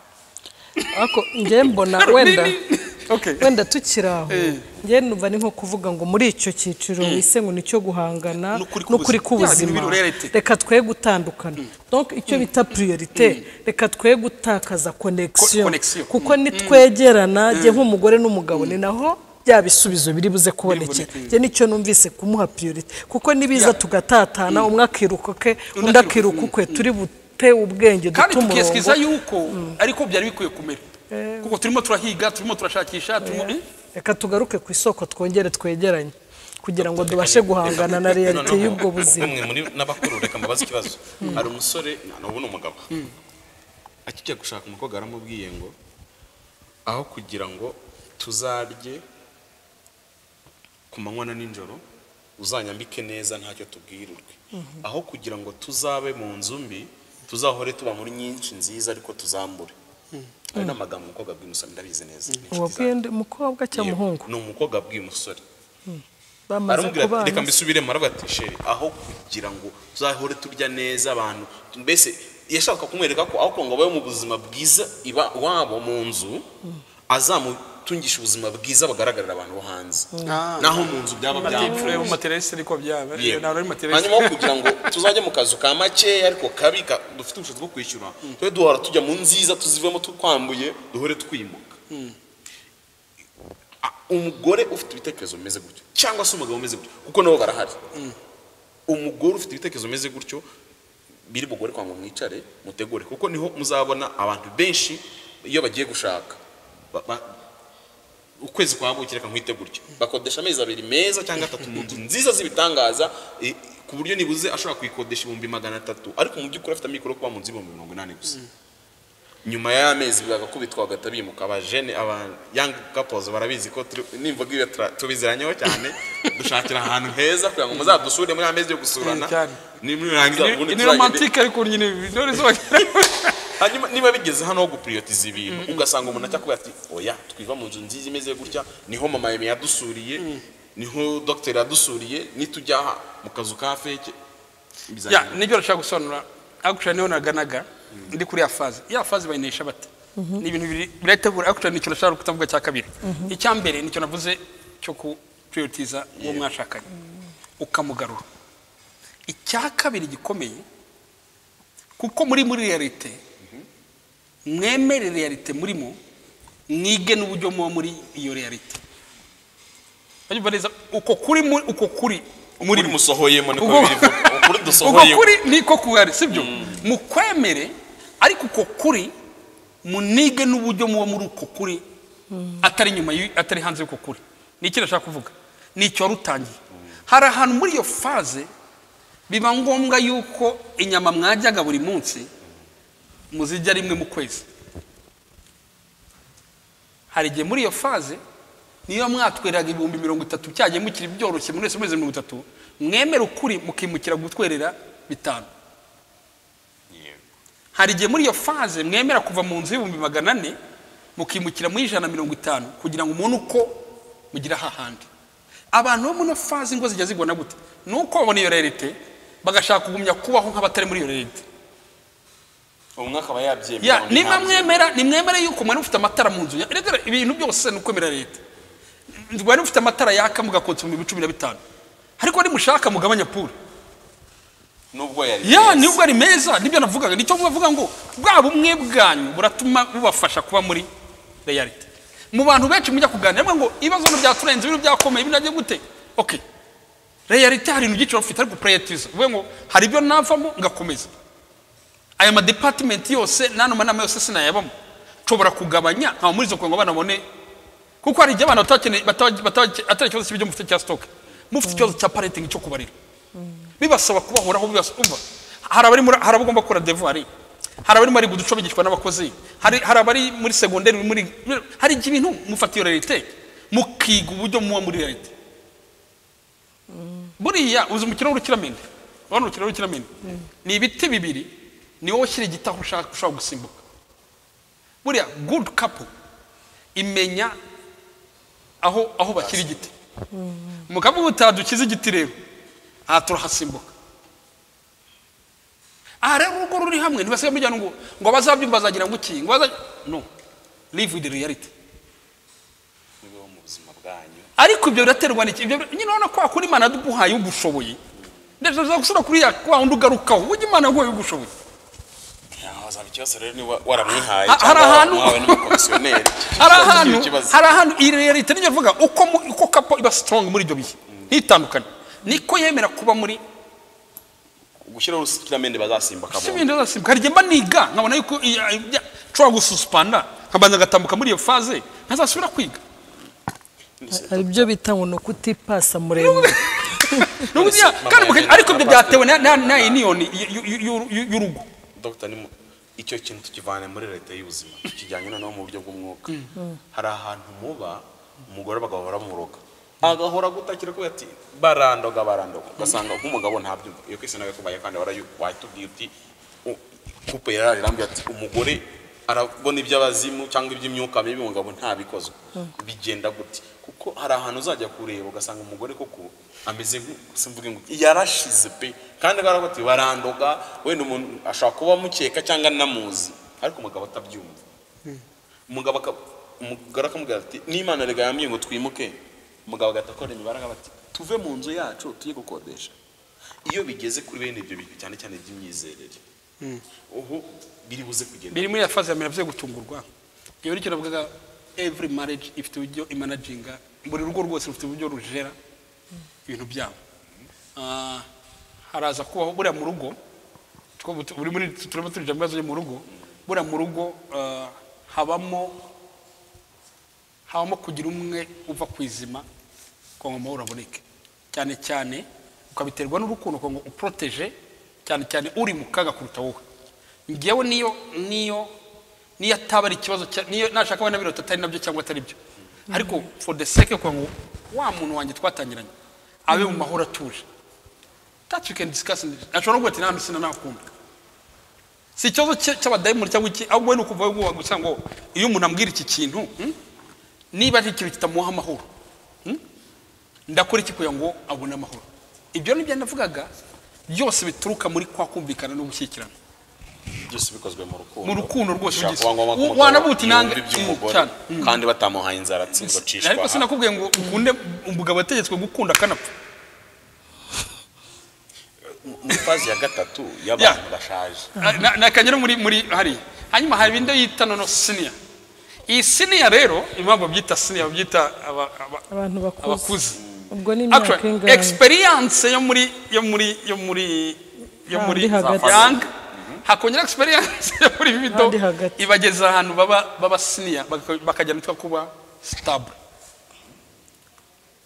ariko njye mbona Ni- wenda ni- ni- okay. wenda tukiri aho Eh. njye numva ni nko kuvuga ngo muri icyo cyiciro wise ngo nicyo guhangana N'ukuri n'ukuri k'ubuzima. Ya, k'ubuzima bintu biri reality. reka twe gutandukana donc icyo bita priorite reka twe gutakaza Ko- connection connection. kuko nitwegerana njye nk'umugore n'umugabo ni naho bya bisubizo biri buze kubonekera biboneke. njye nicyo numvise kumuha priorite kuko nibiza Ya. tugatatana umwe akiruka ke Undi undi akiruka. akiruka ukwe turi bute ubwenge kandi dute tukiyesikiza umurongo yuko ariko byari bikwiye kumera kuko turimo turahiga turimo turashakisha turimo Eh, reka tugaruke ku isoko twongere twegeranye kugira ngo tubashe guhangana na realite Noneho, y'ubwo buzima umwe muri n'abakuru reka mbabaze ikibazo hari umusore n'ubu ni umugabo akijya gushaka umukobwa yaramubwiye ngo aho kugira ngo tuzarye ku manywa na nijoro uzanyambike neza ntacyo tubwirirwe aho kugira ngo tuzabe mu nzu mbi tuzahore tuba muri nyinshi nziza ariko tuzambure ayo ni amagambo umukobwa abwiye umusore ndabizi neza ni inshuti wabwiye zanjye. ndi mukobwa cyangwa umuhungu Yego, ni umukobwa abwiye umusore bamaze aramubwira ati reka kubana mbisubiremo aravuga ati sheri aho kugira ngo tuzahore turya neza abantu mbese yashaka kumwereka ko aho kugira ngo abayeho mu buzima bwiza iba wabo mu nzu azamutungisha ubuzima bwiza bagaragarira abantu bo hanze Ah. naho mu nzu byaba amajyepfo yo mu byapfuye materasi ariko byaba Yego. ntabwo ari materasi hanyuma aho kugira ngo tuzajye mu kazu ka makeya ariko kabi ka- dufite ubushobozi bwo kwishyura tube duhora tujya mu nziza tuzivemo tukwambuye duhore twimuka Ah, umugore ufite ibitekerezo bimeze gutyo cyangwa se umugabo umeze gutyo kuko nabo barahari umugore ufite ibitekerezo bimeze gutyo biri bugore kwa ngo mwicare mutegure kuko niho muzabona abantu benshi iyo bagiye gushaka Ba- ba- ukwezi kwa buki reka nkwite gutyo bakodesha amezi abiri meza cyangwa atatu mu nzu nziza z'ibitangaza eh, ku buryo nibuze ashobora kuyikodesha ibihumbi magana atatu ariko mu by'ukuri afite amikoro yo kuba mu nzu ibihumbi mirongo inani gusa nyuma y'amezi bagakubitwa bagahita bimuka abajene aba young couples barabizi ko turi- nimvuga ibyo tura- tubiziranyeho cyane dushakira ahantu heza kugira ngo muzadusure muri amezi yo gusurana Eh, cyane. nimurangiza ubundi Ni- ni tuzagende- romantike ariko nyine intore hanyuma niba bigeze hano ho gupuriyotiza ibintu ugasanga umuntu ajya kubwira ati oya twiva mu nzu nziza imeze gutya niho mama yemi yadusuriye niho dogiteri yadusuriye nitujya aha mu kazu ka feke ya bizagenda. nibyo urashaka gusobanura akushya niho naganaga ndi kuri ya faze ya faze bayinesha bate ni ibintu bibiri birategura akushya ni ikintu nashaka kutavuga cya kabiri icya mbere ni icyo navuze cyo kupuriyotiza uwo mwashakanye ukamugarura icya kabiri gikomeye kuko muri muri realite mwemere realite murimo mwige n'uburyo muba muri iyo realite Urumva neza? uko kuri mu- uko kuri muri kuri musohoyemo niko Ubwo- bivuga kuri ubwo dusohoyemo kuri niko kuhari sibyo mukwemere ariko uko kuri munige n'uburyo muba muri uko kuri atari nyuma y'u- atari hanze y'uko kuri ni iki nashaka kuvuga ni icyo warutangiye hari ahantu muri iyo faze biba ngombwa yuko inyama mwajyaga buri munsi muzijya rimwe mu kwezi hari igihe muri iyo faze niyo mwatwereraga ibihumbi mirongo itatu cyagiye mukiri byoroshye muri wese mezi mirongo itatu mwemera ukuri mukimukira gutwerera bitanu yego hari igihe muri iyo faze mwemera kuva mu nzu y'ibihumbi magana ane mukimukira muri ijana na mirongo itanu kugira ngo umubone uko mugira hahandi abantu bo muri iyo faze ingo zijya zigona gute ni uko babona iyo rerite bagashaka kugumya kubaho nk'abatari muri iyo rerite umwe akaba Ya, yabyemera niba mwemera nimwemere yuko mwari mufite amatara mu nzu ya- erega ibintu byose ni ukwemera leta mwari mufite amatara yaka mugakotsa ibihumbi cumi na bitanu ariko nimushaka mugabanya pura nubwo yari ya meza. nibwo ari meza nibyo navugaga nicyo mubavuga ngo bwa bumwe bwanyu buratuma bubafasha kuba muri reality mu bantu benshi mujya kuganira mwe ngo ibibazo byaturenze ibintu byakomeye binagiye gute okay reality hari ibintu byinshi baba bafite ariko prayatiza uvuge ngo hari ibyo navamo ngakomeza aya madepartimenti yose n'ano manama yose sinayabamo nshobora kugabanya nkaba muri izo kugira ngo abana babone kuko hari igihe abana batakeneye bata- bata- atari ikibazo cy'ibyo mufite cya stoke mufite ikibazo cya parenting cyo kubarira bibasaba kubahoraho bibasa umva hari abari muri- hari abagomba gukora devari hari abari muri guduco bigishwa n'abakozi hari hari abari muri segonderi muri hari igihe ibintu mufata iyo realite mukiga uburyo muba muri realite buriya uzi umukino w'urukiramende urabona urukino w'urukiramende ni ibiti bibiri ni wowe ushyira igiti aho ushaka ushobora gusimbuka buriya good couple imenya aho aho bashyira igiti mu kavuga uti dukize igiti rero aha turahasimbuka aha rero urugo ruri hamwe ntibasigaye mujyana ngo ngo abazabyumva bazagira ngo iki ngo baza- no live with reality mubeho mu buzima bwanyu ariko ibyo biraterwa n'iki ibyo nyine urabona ko wakora imana yaduhaye ugushoboye ndetse uza gusura kuri ya kwa wundi ugarukaho ujya imana yaguhaye ugushoboye hazaba ikibazo rero niba waramwihaye Ha- hari cyangwa ahantu- wamuhawe n'umukomisiyoneri hari Ikibazo ahantu cy'ikibazo. hari ahantu iyi realite niyo mvuga uko mu- uko kapo iba strong muri ibyo bihe ntitandukane niko yemera kuba muri gushyiraho urukiramende bazasimba si akabona ibintu ndasimbuka hari igihe mba niga nkabona yuko i- i- bya- nshobora gususpanda nkabanza ngatambuka muri iyo faze ntazasubira kwiga hari ibyo bita ngo ni ukutipasa muremure N'ubu None se ya- mama kandi muka- yagenda ariko ibyo na byatewe na- na na union y- y- y- y'uru- y- y'urugo dogita ni mu- icyo kintu tukivane muri leta y'ubuzima tukijyanye noneho mu buryo bw'umwuka hari ahantu muba umugore bagahora bamuroga agahora gutakira kubera ati barandoga barandoga ugasanga nk'umugabo ntabyumva iyo kwisi nawe kubaye kandi warayu- wahitubwiye uti u- kupe yararambye ati umugore arabona iby'abazimu cyangwa iby'imyuka mibi umugabo ntabikozwe bigenda gute kuko hari ahantu uzajya kureba ugasanga umugore koko ameze nk'usimvuge ngo yarashize pe kandi baravuga ati barandoga wenda umuntu ashobora kuba mukeka cyangwa namuzi ariko umugabo atabyumva umugabo aka- umugore akamubwira ati n'imana rega yambwiye ngo twimuke umugabo agahita akora imibare akaba ati tuve mu nzu yacu tujye gukodesha iyo bigeze kuri bene ibyo bintu cyane cyane iby'imyizerere ubu biri buze kugenda biri muri ya faze ya mbere byo gutungurwa iyo nicyo navugaga every marriage ifite uburyo imanaginga buri rugo rwose rufite uburyo rujera ibintu byabo Ah, haraza kubaho buriya mu rugo two butu- buri muri turimo turija mu bibazo byo mu rugo buriya mu rugo ah, habamo habamo kugira umwe uva ku izima kugira ngo amahoro aboneke cyane cyane ukabiterwa n'urukundo kugira ngo uporoteje cyane cyane uri mu kaga kuruta wowe ngewe niyo niyo niyo ataba ari ikibazo cya- niyo nashaka abana birota atari nabyo cyangwa atari byo ariko for the sake yo kugira ngo wa muntu wanjye twatangiranye abe mu mahoro atuje that you can discuss in- ashobora kugira ati nta sinana nakunda si ikibazo cye- cy'abadayimoni cyangwa iki ahubwo we ni ukuvaho gusa ngo iyo umuntu ambwira iki kintu hmm, niba ari ikintu kitamuha amahoro hmm, ndakora iki kugira ngo abone amahoro ibyo ni byo navugaga byose bituruka muri kwa kumvikana no gushyikirana byose bikozwe mu rukundo Mu rukundo rwose Bishobora bigize. kuba ngombwa ko Wa- umugabo wanavuga uti nange- yumva iby'umugore cyane. kandi batamuhaye inzara atsinda acishwa ariko aha. sinakubwiye ngo ukunde umugabo yategetswe gukunda akanapfa mu fazi ya gatatu y'abantu bashaje nakagera muri muri hariya hanyuma hari ibindi yita nono siniya iyi siniya rero impamvu babyita siniya babyita aba- aba- abantu bakuze abakuze ubwo ni imyaka Actually, ingahe experience yo muri yo muri yo muri yo Handi muri hagati. young hakongera experience yo muri bito Handi hagati. ibageza ahantu baba baba senior baka- bakajya nitwa kuba stable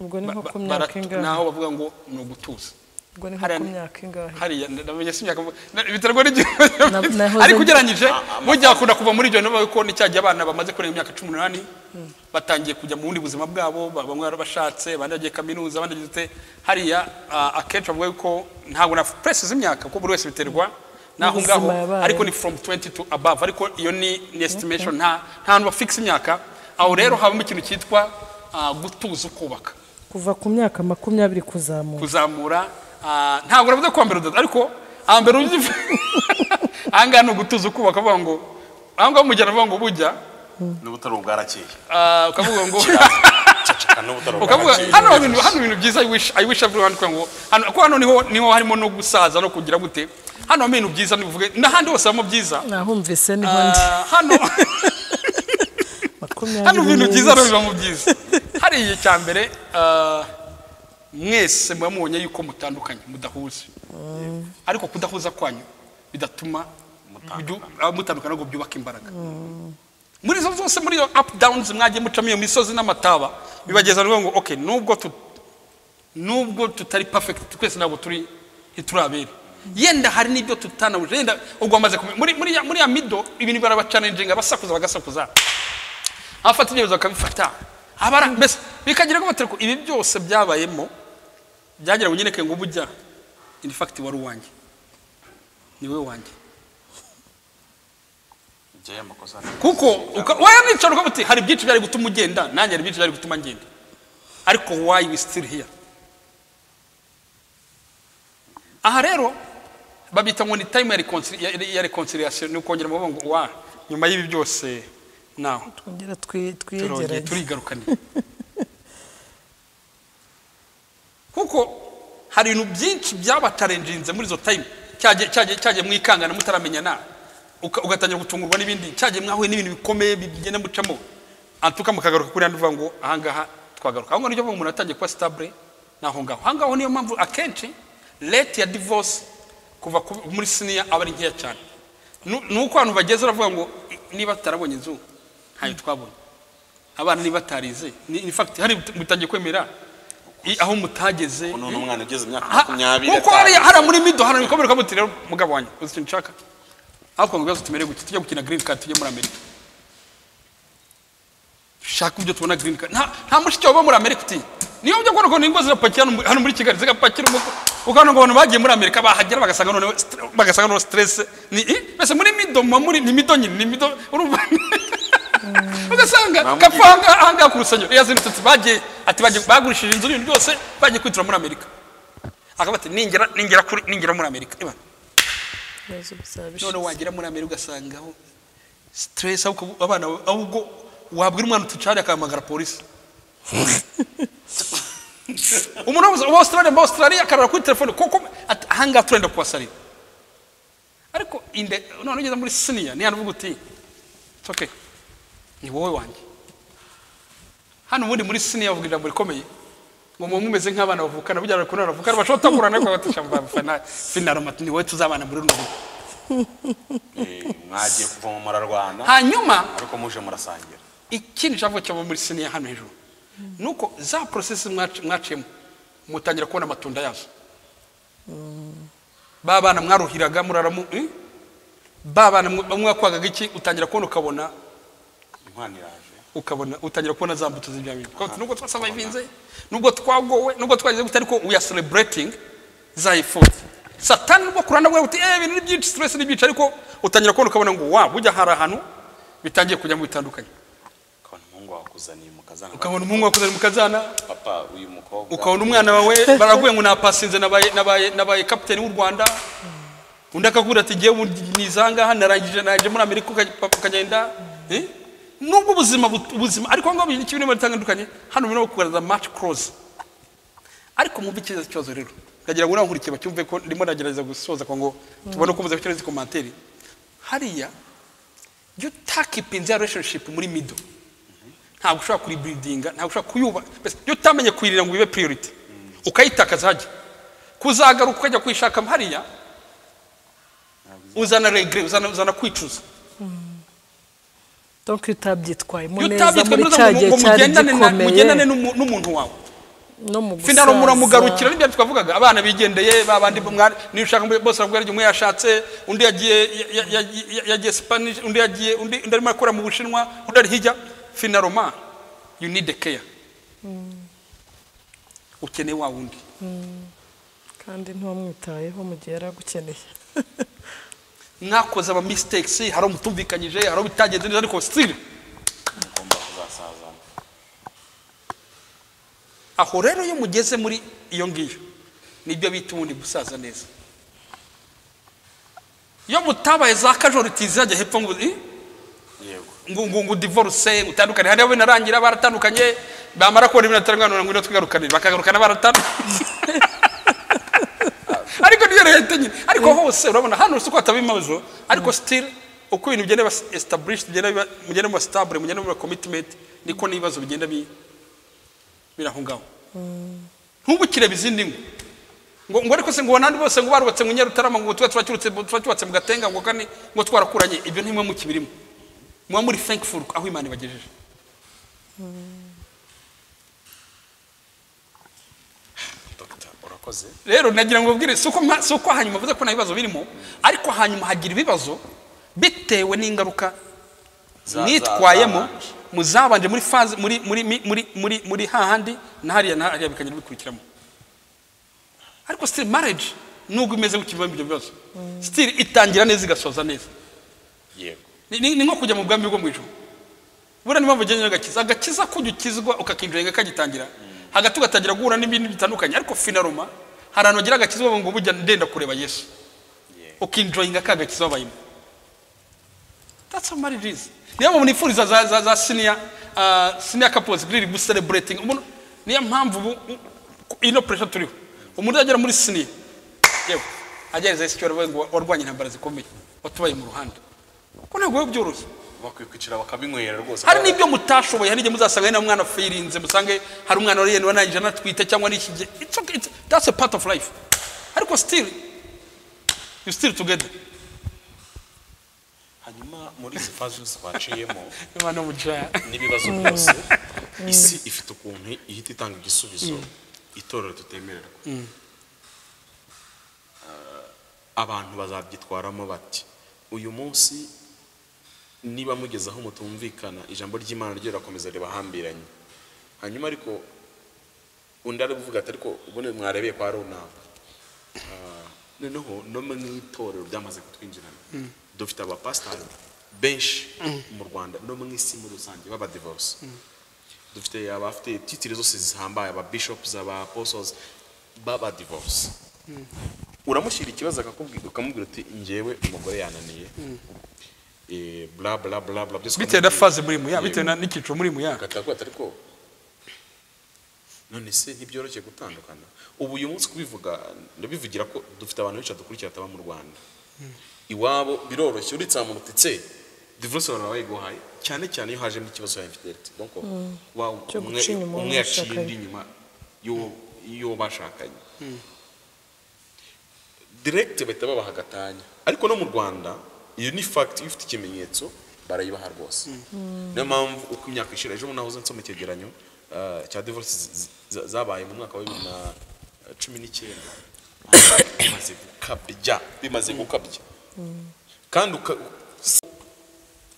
ubwo ni nko Ba- ku ba- myaka baratu- ingahe naho bavuga ngo ni ugutuza ubwo ni nko hariya ku ni- myaka ingahe hariya ndamenya si imyaka na- biterwa n'igihe nahoze- ariko ugereranyije burya hakunda kuva muri ibyo niba kuko n'icyagihe abana bamaze kurenga imyaka cumi n'umunani batangiye kujya mu bundi buzima bwabo ba- bamwe barabashatse abandi bagiye kaminuza abandi bagiye dute. hariya ah, akenshi bavuga yuko ntabwo na puresi z'imyaka kuko buri wese biterwa n'aho Ubuzima ngaho yabaye. ariko ni from 20 to above ariko iyo ni ni estimation nta nta hantu bafixa imyaka aho rero habamo ikintu cyitwa ah, gutuza ukubaka kuva ku myaka makumyabiri kuzamuka kuzamura ah, ntabwo uravuze ko mbere udoda ariko hambere ujya uva- ahangaha ni ugutuza ukubaka avuga ngo ahangaha umugeni avuga ngo bujya n'ubutari ubwarakeye ah, ukavuga ngo ceceka n'ubutari ukavuga ubwarakeye hano ibintu hano ibintu byiza I wish- I wish everyone kuvuga ngo hano kuko hano niho niho harimo no gusaza no kugira gute hano harimo ibintu byiza nibivuge n'ahandi hose harimo byiza nahumvise niho ndi Ah, hano makumyabiri hano ibintu byiza rero n'ibindi. biba mu byiza hariya icya mbere ah, mwese muba mubonye yuko mutandukanye mudahuza ariko kudahuza kwanyu bidatuma byu- ah, mutandukana ngo byubake imbaraga muri izo zose muri iyo up downs mwagiye mucamo iyo misozi n'amataba bibageza rero ngo okay nubwo tu- nubwo tutari perfect twese ntabwo turi ntiturabera yenda hari n'ibyo tutanahuje yenda ubwo bamaze kumenya muri muri ya- muri ya mido ibintu barabacaninga basakuza bagasakuza abafata ibyemezo bakabifata abara mbese bikagira ngo batereko ibi byose byabayemo byagira ngo nyereke ngo ubujya in fact wari uwanjye ni wowe wanjye Jya y'amakosa ni- kuko uka- wayanicara ukavuga uti hari byinshi byari gutuma ugenda nanjye hari byinshi byari gutuma ngenda ariko why we still here aha rero babyita ngo ni time ya reconcil- ya- ya reconciliation ni ukongera mu ngo wa nyuma y'ibi byose nawe twongera twi- turongeye twiyegeranye turigarukaniye kuko hari ibintu byinshi byabatarenjinze muri izo time cyagiye- cyagiye cyagiye mwikangana mutaramenyana uka- ugatangira gutungurwa n'ibindi cyagiye mwahuye n'ibintu bikomeye bigenda mucamo antuka mukagaruka kuri hano uvuga ngo ahangaha twagaruka aho ngaho nibyo umuntu atangiye kuba sitabure ni aho ngaho aho ngaho niyo mpamvu akenshi rate ya divorce kuva ku- muri siniya aba ari nkeya cyane Nu- ni uko abantu bageze baravuga ngo "I- niba tutarabonye inzu ntayo twabonye abana niba batarize ni in fact hari mutangiye kwemera i- aho mutageze ubu none umwana ugeze imyaka Ha- makumyabiri kuko hariya atanu. hariya muri mido hano bikomere ko muti rero mugabo wanjye uzi ikintu nshaka aho twumva ibibazo tumere gutya tujya gukina green card tujye muri amerika shaka ibyo tubona green card nta nta mushiki wawe uba muri amerika uti niyo ujya kubona ukuntu ingo zirapakira hano mu- hano muri kigali zigapakira umuko ukabona ngo abantu bagiye muri amerika bahagera bagasanga noneho stre- bagasanga noneho stress ni i mbese muri mido muba muri ni mido nyine ni mido urumva ugasanga Nta kapfa ahangaha ahangaha ku rusenyo yazindutse ati bagiye ati bagiye bagurishije inzu n'ibintu byose bagiye kwitura muri amerika akaba ati ningera ningera kuri ningera muri amerika Eba, ibibazo bizabishize. none wagera muri amerika ugasanga aho stress aho kubu- abana ahubwo wabwira umwana utucari akahamagara polisi umuntu wabuze uba australia mba australia akarara kuri telefone kuko ati, ahangaha turenda kubasalira ariko inde none ugeze muri siniya ni hano uvuga uti "It's okay ni wowe wanjye hano ubundi muri siniya bavuga ijambo rikomeye ngo muba mumeze nk'abana bavukana bujyana ku nana bavukana bashobora gutakura nawe kubatisha mu finaro mati ni wowe tuzabana muri runo rugo Eh, mwagiye kuva mu murarwana hanyuma ariko muje murasangira ikindi cyava cyava muri siniya hano hejuru ni uko za porosesi mwac- mwaciyemo mutangira kubona amatunda yazo ba bana mwaruhiraga muraramu eh? ba bana mwe- bamwe wakwagaga iki utangira kubona ukabona inkwano iraje ukabona utangira kubona za mbuto z'ibya bintu Kuko nubwo twasabayivinze nubwo twagowe nubwo twagize gute ariko we are celebrating zayifuza satani nubwo kuranda bwawe uti eh ibintu ni byinshi stress ni byinshi ariko utangira kubona ukabona ngo wa bujya hari ahantu bitangiye kujya mu bitandukanye ukabona umuhungu wakuzaniye mukazana ukabona umuhungu wakuzanye mu kazana papa uyu mukobwa ukabona umwana wawe baraguye ngo napasinze nabaye nabaye nabaye kapiteni w'u rwanda undi akakubwira ati ngewe nizangaha narangije naje muri amerika ukaj- papa ukagenda Eh? nubwo ubuzima but- ubuzima ariko ngo ibintu kimwe bitandukanye hano birimo kugaragaza match close ariko mwumve icyiza cyikibazo rero ndagira ngo unankurikiye bacyumve ko ndimo ndagerageza gusoza ko ngo tubone uko muza gukora izi komantere hariya iyo utakipinze ya relationship muri middle ntabwo ushobora kuribiridinga ntabwo ushobora kuyuba mbese iyo utamenye kuyirira ngo ibe priority ukayitakaza hajya kuzagaruka ukajya kuyishaka hariya uzana regre uzana, uzana kwicuza donc utabyitwayemo iyo neza muri utabyitwa neza ngo ngo cya gihe cyari mugendane na- gikomeye mugendane n'umu- n'umuntu wawe no mu finalo gusaza. muramugarukira nibyo twavugaga abana bigendeye babandi mwari niyo ushaka mbe- bose bavuga aryo umwe yashatse undi yagiye ya- ya- ya- ya- yagiye Spanish undi yagiye undi undi arimo akora mu Bushinwa undi ari hijya finalo ma you need a care ukeneye wa wundi kandi ntiwamwitayeho mu gihe yari agukeneye mwakoze ama mistakes hari umutumvikanyije hari bitagenze neza ariko still mugomba kuzasazana aho rero iyo mugeze muri iyo ngiyo nibyo bita ubundi gusaza neza iyo mutabaye za kajoriti zirajya hepfo ngo "Ih, yego ngo ngo ngo divorce ngo utandukane hari abo binarangira baratandukanye bamara kubona ibintu bitarangana ngo twigarukanire bakagarukana baratandukanye ariko niyo leta nyine ariko hose urabona hano si uko hataba ibibazo ariko still uko ibintu bigenda biba established bigenda biba- mugenda muba stable mugenda muba commitment niko n'ibibazo bigenda bi- biri aho ngaho ntubukire izindi ngo ngo ngo ariko se ngo nandi bose ngo barubatse ngo nyarutarama ngo twa twacyurutse twacyubatse mu gatenga ngo kandi ngo twarakuranye ibyo ntimwe mukibirimo muba muri thankful aho imana ibagejeje dogita urakoze rero nagira ngo ubwire si uko ma- si uko hanyuma mvuze ko nta bibazo birimo ariko hanyuma hagira ibibazo bitewe n'ingaruka Za- nitwayemo za- zabanje. muzabanje muri faze muri muri mi- muri muri muri hahandi na hariya na hariya bikagenda bikurikiramo ariko still marriage nubwo imeze gutyo ibyo bibazo still itangira neza igasoza neza yego ni ni- ni nko kujya mu bwami bwo mu ijuru buriya niyo mpamvu ugenda agakiza agakiza kujya ukizwa ukakinjira kagitangira hagati ugatangira guhura n'ibindi bitandukanye ariko finaroma hari ahantu ugira agakiza uvuga ngo bujya ndenda kureba yesu yego ukinjoyinga ka gakiza wabayemo that's how marriage is niyo mpamvu nifuriza za za za senior uh, senior couples really good celebrating umuntu niyo mpamvu ubu u- ino pressure turiho umuntu uzagera muri senior yewe agereza yesu cyora ngo warwanye intambara zikomeye watubaye mu ruhande ko ntabwo biba byoroshye bakwiye kwicara bakabinywera rwose hari n'ibyo mutashoboye hari igihe muzasanga hari n'umwana afirinze musange hari umwana wari wanangije anatwite cyangwa n'ikige It's okay, it's- that's a part of life ariko still you still together hanyuma muri izi fazi twaciyemo imana mujaya n'ibibazo byose isi ifite ukuntu ihita itanga igisubizo itorero tutemererwa Ah, abantu bazabyitwaramo bati uyu munsi niba mugeze aho mutumvikana ijambo ry'imana ryo rirakomeza ribahambiranye hanyuma ariko undi ari kuvuga ati ariko ubundi mwarebeye kwa runaka Ah, noneho no mu itorero byamaze kutwinjirana dufite abapasitari benshi mu rwanda no mu isi muri rusange b'abadivorce dufite abafite titire zose zihambaye ababishopuzi abaposozi b'abadivorce uramushyira ikibazo akakubwira ukamubwira uti njyewe umugore yananiye Eh, bla bla bla bla byose bitewe na ukamubwira. faze murimo ya bitewe Yego. na- n'icyiciro murimo ya Ugataha ariko none se ntibyoroshye gutandukana ubu uyu munsi kubivuga ndabivugira ko dufite abantu benshi badukurikira bataba mu rwanda iwabo biroroshye uretse ahantu utitse divorce baba bayiguhaye cyane cyane iyo hajemo ikibazo cya infidelity donc wa Cyo umwe guca inyuma uwo umwe yaciye mwashakanye. undi inyuma y'uwo- y'uwo bashakanye direct bahita babaha agatanya ariko no mu rwanda iyo ni fact iyo ufite ikimenyetso barayibaha rwose niyo mpamvu uko imyaka ishira ejo bundi nahoze nsoma icyegeranyo ah, cya divorce zi- zi- za- zabaye mu mwaka wa bibiri na cumi n'icyenda bimaze gukabya bimaze gukabya kandi uka-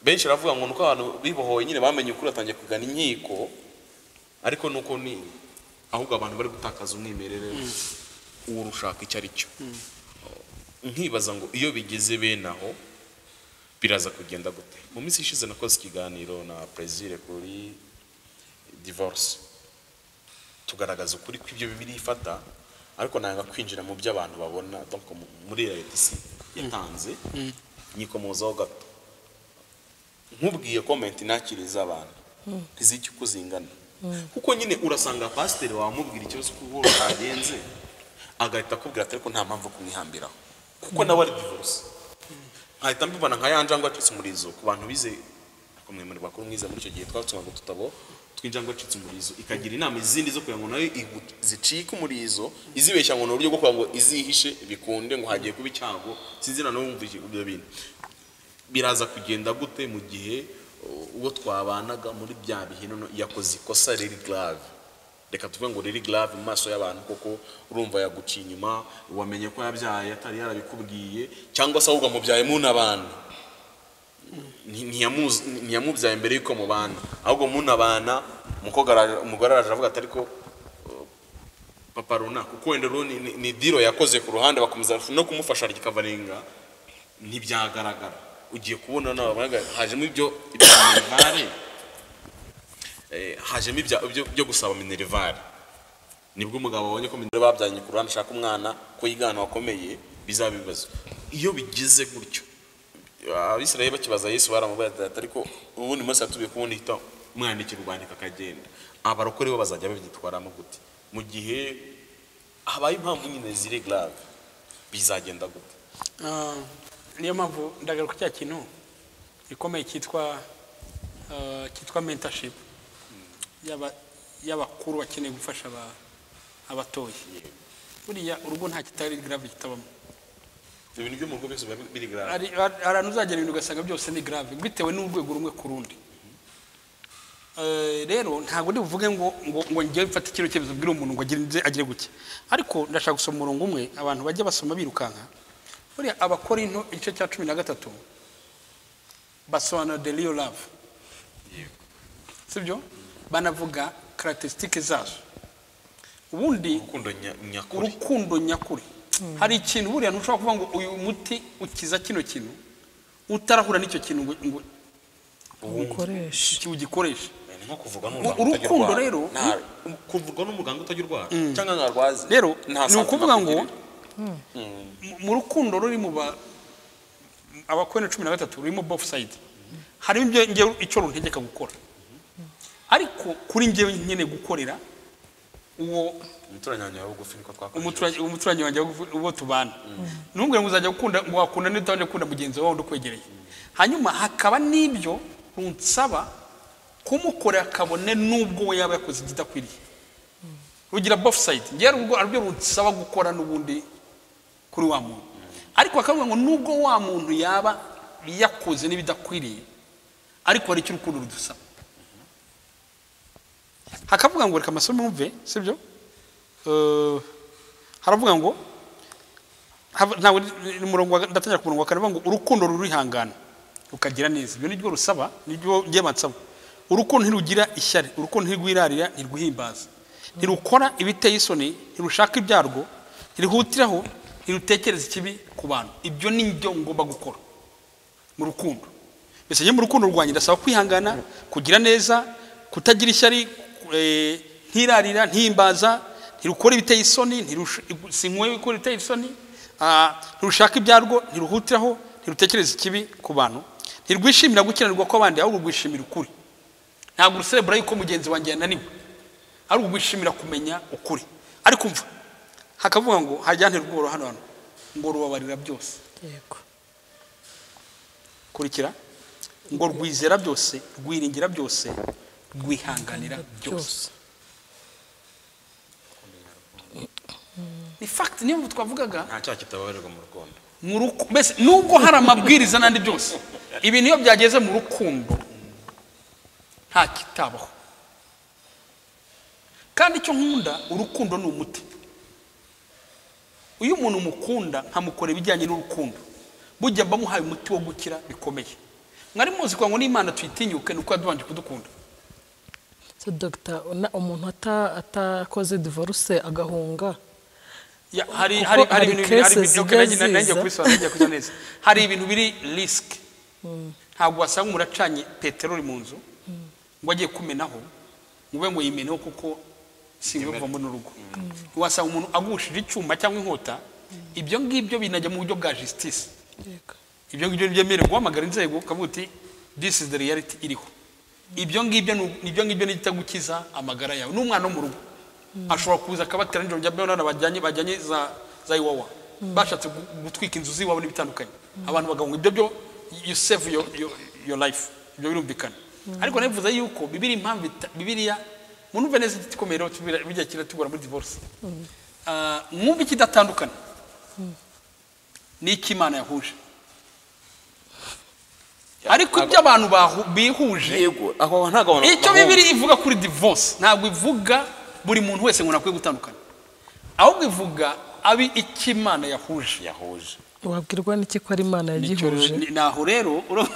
benshi baravuga ngo ni uko abantu bibohoye nyine bamenye ukuri batangiye kugana inkiko ariko nuko ni ahubwo abantu bari gutakaza umwimerere uwo rushaka icyo ari cyo nkibaza ngo iyo bigeze bene aho biraza kugenda gute mu minsi ishize nakoze ikiganiro na perezida kuri divorce tugaragaza ukuri kw'ibyo bibiri ifata ariko nanga kwinjira mu byo abantu babona donc mu- muri leta isi yatanze nyikomozaho gato nkubwiye komenti nakiriza abantu ntiziki uko zingana kuko nyine urasanga pasiteri wamubwira ikibazo kuko cyagenze agahita akubwira ati ariko nta mpamvu yo kumwihambiraho kuko nawe ari divorce nkahita mbibona nka ya njangwe yacitse umurizo ku bantu bize kumwe muri bakuru mwiza muri icyo gihe twatumaga udutabo tw'injangwe yacitse umurizo ikagira inama izindi zo kugira ngo nayo igu- zicike umurizo izibeshya ngo ni uburyo bwo kugira ngo izihishe bikunde ngo hagiye kuba icyago sinzi na n'ubu wumva iki- ibyo bintu biraza kugenda gute mu gihe uh, uwo twabanaga muri bya bihe noneho yakoze ikosa riri grave reka tuve ngo riri grave mu maso y'abantu koko urumva yaguciye inyuma wamenye ko yabyaye atari yarabikubwiye cyangwa se ahubwo amubyaye munabana Nti- ntiyamuzi- ntiyamubyaye mbere y'uko mubana ahubwo munabana umukobwa ara- umugore araje avuga ati ariko uh, papa runaka kuko wenda rero ni- ni- ni diro yakoze ku ruhande bakomeza no kumufasha rikavarenga ntibyagaragara ugiye kubona nawe abagaragara. hajemo ibyo ibya minerivare eh, hajemo ibya- ibyo byo gusaba minerivare nibwo umugabo abonye ko minerivare babyanye ku ruhande ashaka umwana ko yigana wakomeye bizaba ibibazo iyo bigize gutyo abisirayeli bakibaza yesu baramubwira ati ariko ubundi munsi yatubiye kubundi hita mwandikira urwandiko akagenda abarokore bo bazajya babyitwaramo gute mu gihe habaye impamvu nyine ziri grave bizagenda gute Ah, niyo mpamvu ndagaruka cya kintu gikomeye cyitwa ah, cyitwa mentorship y'aba- y'abakuru bakeneye gufasha aba- abatoya buriya urugo nta kitari grave kitabamo ibintu byo mu rugo byose biba biri grave hari hari ahantu uzagera ibintu ugasanga byose ni grave bitewe n'urwego rumwe ku rundi Eh, rero ntabwo ndi buvuge ngo ngo ngo njye mfate kino cyemezo bwira umuntu ngo agire nze agire gutya ariko ndashaka gusoma umurongo umwe abantu bajya basoma birukanka buriya abakorinto igice cya cumi na gatatu basobanura the real love sibyo banavuga karakisitike zazo ubundi urukundo nya- nyakuri urukundo nyakuri hari ikintu buriya ntushobora kuvuga ngo uyu muti ukiza kino kintu utarahura n'icyo kintu ngo- ngo ukoresha ugikoreshe ni nko kuvurwa Urukundo utajya urwara. rero, Nta- kuvurwa n'umuganga utajya urwara cyangwa nka arwaze rero nta ni ukuvuga ngo santima mu- mu rukundo ruri mu ba abakorana cumi na gatatu rurimo bofu sayidi harimo ibyo njyewe icyo runtegeka gukora ariko kuri njyewe nyine gukorera uwo afite. umuturanyi wanjye wawe bugufi niko umuturanyi twakoresheje umuturanyi wanjye wo- uwo tubana ntubwire ngo uzajya gukunda ngo wakunda n'utabanje gukunda mugenzi wawe undi ukwegereye hanyuma hakaba n'ibyo runsaba kumukorera kabone n'ubwo we yaba yakoze ikidakwiriye rugira bofu sayidi ngewe ubwo aribyo runsaba gukora n'ubundi kuri wa muntu ariko bakavuga ngo nubwo wa muntu yaba yakoze n'ibidakwiriye ariko hari icyo urukundo rudusaba hakavuga ngo reka amasomo yumve sibyo Eh, haravuga ngo hava- ntabwo ni- ni umurongo wa- ndatangira ku murongo wa kane bavuga ngo urukundo rurihangana rukagira neza ibyo nibyo rusaba nibyo njye bansaba urukundo ntirugira ishyari urukundo ntirwirarira ntirwihimbaza ntirukora ibiteye isoni ntirushaka ibyarwo ntirihutiraho ntirutekereza ikibi ku bantu ibyo ni byo ngomba gukora mu rukundo mbese njye mu rukundo rwanjye ndasaba kwihangana kugira neza kutagira ishyari ku- eh, ntirarira ntimbaza ntirukora ibiteye isoni ntirusha- sinkwe gukora ibiteye isoni ah, ntirushaka ibyarwo ntiruhutiraho ntirutekereza ikibi ku bantu ntirwishimira gukiranirwa kw'abandi ahubwo rwishimira ukuri ntabwo uruserebura yuko mugenzi wanjye yananiwe ari ugushimira kumenya ukuri ariko mva hakavuga ngo hajya ntirworo hano hano ngo rubabarira byose yego kurikira ngo rwizera byose rwiringira byose rwihanganira byose ni fagiti niyo twavugaga nta cyaha kitababarirwa mu rukundo mu ruku- mbese nubwo hari amabwiriza n'andi byose ibintu iyo byageze mu rukundo nta kitabaho kandi icyo nkunda urukundo ni umuti iyo umuntu mukunda nkamukora ibijyanye n'urukundo bujya mba muhaye umuti wo gukira bikomeye mwari muzi kugira ngo n'imana tuyitinyuke ni uko yadubanje kudukunda so dogita una- umuntu ata- atakoze divorce agahunga Ya, hari Kuko hari hari hari ibintu biri- hari cases ibintu- okay, nanjye- zijya nanjye ziza. kubisobanura, nanjye kubisobanura neza hari ibintu biri risk ntabwo wasanga umuntu acanye peteroli mu nzu ngo agiye kumenaho mube ngo yimeneho kuko singiye kuvamo n'urugo wasanga umuntu agushije icyuma cyangwa inkota ibyo ngibyo binajya mu buryo bwa justice yego ibyo ngibyo ntibyemerewe guhamagara inzego ukavuga uti this is the reality iriho ibyo ngibyo ni- ni ibyo ngibyo nigita gukiza amagara yawe n'umwana wo mu rugo ashobora kuza akabatera nijoro njya mbona bajyanye bajyanye za za iwawa bashatse gu- gutwika inzu z'iwabo n'ibitandukanye abantu bagavuga ibyo byo you save your, your, your life ibyo birumvikana ariko nabivuze yuko bibiri impamvu ita- bibiliya munumve neza igiti ikomeye rero tubira- bijya kira tugora muri divorce Ah, mwumve ikidatandukana n'icyo imana yahuje ariko ibyo abantu bahu- bihuje yego aho ntabwo abantu icyo bibiri ivuga kuri divorce ntabwo ivuga buri muntu wese ngo akwiye gutandukana ahubwo ivuga abi icyo imana yahuje yahuje wabwirwa n'iki ko ari imana Nicyo yagihuje ni- ni aho rero uru-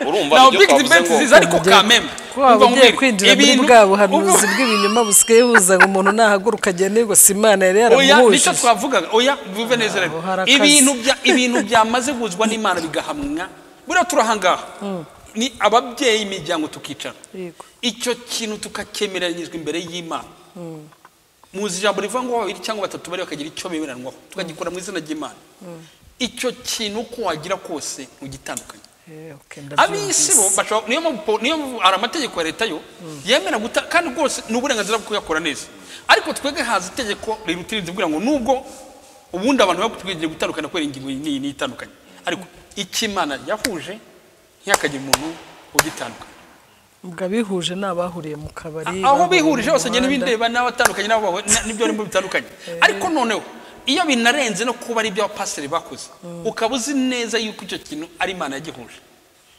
urumva naho ibyo big twavuze debate ngo- ziza ariko Mujye- kameme ko waba ugiye kwinjira muri bwa buhanuzi ubu- bw'ibinyoma busigaye buza ngo umuntu nahaguruka agende ngo si imana yari oya nicyo yaramuhuje twavugaga oya bivuve neza rero Aho hari akazi. ibintu bya ibintu byamaze guhuzwa n'imana bigahamwa buriya turahangaha ni ababyeyi imiryango tukicara Yego. icyo kintu tukakemeranyizwa imbere y'imana muzi ijambo rivuga ngo babiri cyangwa batatu bari bakagira icyo bemeranwaho tukagikora mu izina ry'imana icyo kintu uko wagira kose ugitandukanye Eh, okay, ndabyumvise. ab'isi bo bashobora- niyo mpamvu po- niyo mpamvu hari amategeko ya leta yo yemera guta kandi rwose ni uburenganzira bwo kuyakora neza ariko twebwe haza itegeko riruta irindi rivuga ngo nubwo ubundi abantu baba twigire gutandukana kubera ingingo iyi n'iyi n'iyi itandukanye ariko icyo imana yahuje ntihakagira umuntu ugitandukanye ubwo abihuje ni abahuriye mu kabari aho bahuriye bihurije mu hose ngenda muhanda. bindeba n'abatandukanye n'abo bahuye, na- nibyo arimo bitandukanye ariko noneho iyo binarenze no kuba ari ibyo abapasiteri bakoze ukaba uzi neza yuko icyo kintu ari imana yagihuje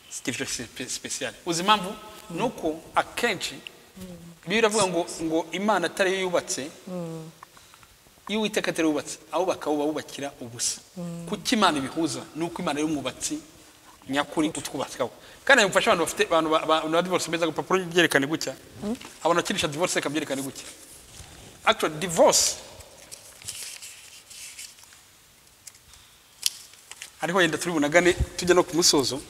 si ikintu sipe- sipesiyale uzi impamvu ni uko akenshi biba biravuga ngo ngo imana atari yo yubatse iyo uwiteka atari we wubatse abubaka bo babubakira ubusa kuko imana ibihuza ni uko imana y'umwubatsi nyakuri utwubatsaho kandi bimufasha abantu bafite abantu ba- abantu ba divorce beza agapapuro byerekane gutya abantu bakirisha divorce reka byerekane gutya actually divorce ariho yenda turi bunagane tujya no ku musozo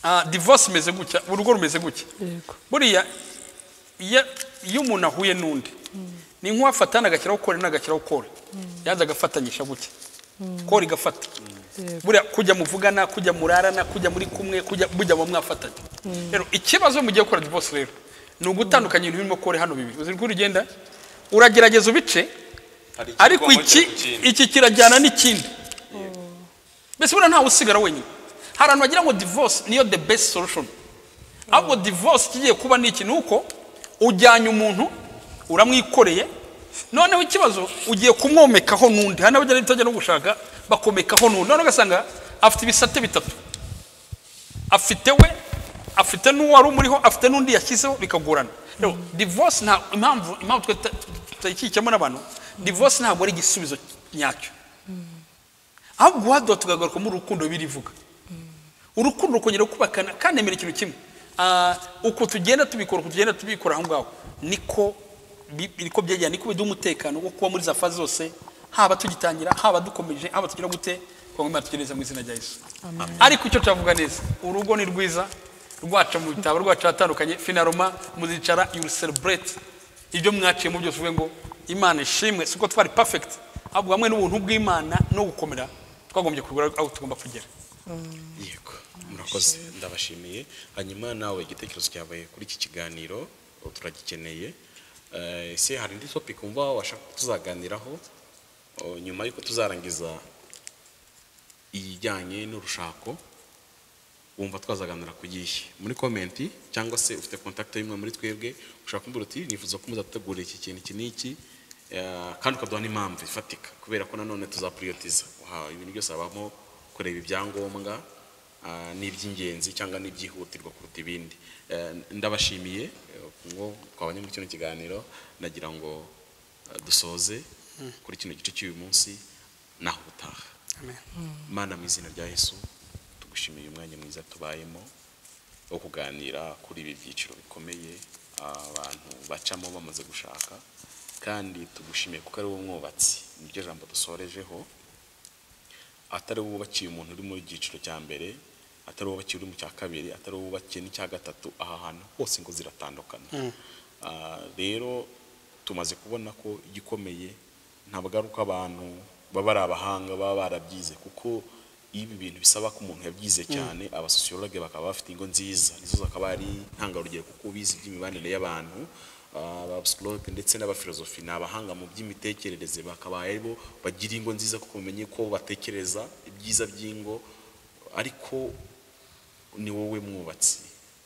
Ah, divorce imeze gutya urugo rumeze gutya Yego. buriya iyo iyo umuntu ahuye n'undi ni nk'uwafata agashyiraho kore n'agashyiraho kore yanze agafatanyisha gutya kore igafata Yego. buriya kujya muvugana kujya murarana kujya muri kumwe kujya mujya mu mwafatanya rero ikibazo mugiye gukora divorce rero ni ugutandukanya ibintu birimo kore hano bibiri uzi uko urugenda uragerageza ubice Hari ikigwa ariko muri iki cya kindi. iki kirajyana n'ikindi mbese buriya ntawe usigara wenyine hari abantu bagira ngo divorce niyo the best solution ahubwo divorce kigiye kuba ni iki ni uko ujyanye umuntu uramwikoreye noneho ikibazo ugiye kumwomekaho n'undi hari n'abajya bitajya no gushaka bakomekaho n'undi noneho ugasanga afite ibisate bitatu afite we afite n'uwari umuriho afite n'undi yashyizeho bikagorana rero divorce nta impamvu impamvu twe tuta- tutayikikemo n'abantu divorce ntabwo ari igisubizo nyacyo ahubwo uhaduha tugagarukamo urukundo birivuga urukundo rukongera kubakana kandi emera ikintu kimwe Ah, uko tugenda tubikora uko tugenda tubikora aho ngaho niko bi- niko byegera niko biduha umutekano wo kuba muri za fazi zose haba tugitangira haba dukomeje haba tugira gute kugira ngo imana tugereze mu izina rya yesu ariko icyo turavuga neza urugo ni rwiza rwaca mu bitabo rwaca ahatandukanye finaroma muzicara you celebrate ibyo mwaciyemo byose uvuge ngo imana ishimwe si uko twari perfect ahubwo hamwe n'ubuntu bw'imana no gukomera twagombye kugura aho tugomba kugera yego murakoze ndabashimiye hanyuma nawe igitekerezo cyawe kuri iki kiganiro ubu turagikeneye Eh, ese hari indi topic wumva washaka ko tuzaganiraho Oh, nyuma y'uko tuzarangiza ijyanye n'urushako wumva twazaganira ku gihe muri komenti cyangwa se ufite kontakiti y'umwe muri twebwe ushaka kumbwira uti nifuza ko muzategura iki kintu iki n'iki eh, kandi ukaduha n'impamvu ifatika kubera ko nanone tuzapuriyotiza ibintu byose habamo kureba ibyangombwa ah, n'iby'ingenzi cyangwa n'ibyihutirwa kuruta ibindi Eh, ndabashimiye eh, ngo twabanye muri kino kiganiro nagira ngo eh, dusoze kuri kino gice cy'uyu munsi naho ubutaha mana mu izina rya yesu tugushimiye umwanya mwiza tubayemo wo kuganira kuri ibi byiciro bikomeye abantu bacamo bamaze gushaka kandi tugushimiye kuko ari wowe umwubatsi niryo jambo dusorejeho atari wowe wubakiye umuntu uri mu cyiciro cya mbere atari wowe wubakiye uri mu cya kabiri atari wowe wubakiye n'icya gatatu aha hantu hose ngo ziratandukana Ah, rero tumaze kubona ko igikomeye ntabwo ari uko abantu baba ari abahanga baba barabyize kuko ibi bintu bisaba ko umuntu yabyize cyane abasosiyologe bakaba bafite ingo nziza nizo zakaba ari intangarugero kuko bize iby'imibanire y'abantu ah, abapsikologe ndetse n'abafilozofi ni abahanga mu by'imitekerereze bakaba ari bo bagira ingo nziza kuko bamenye ko batekereza ibyiza by'ingo ariko ni wowe mwubatsi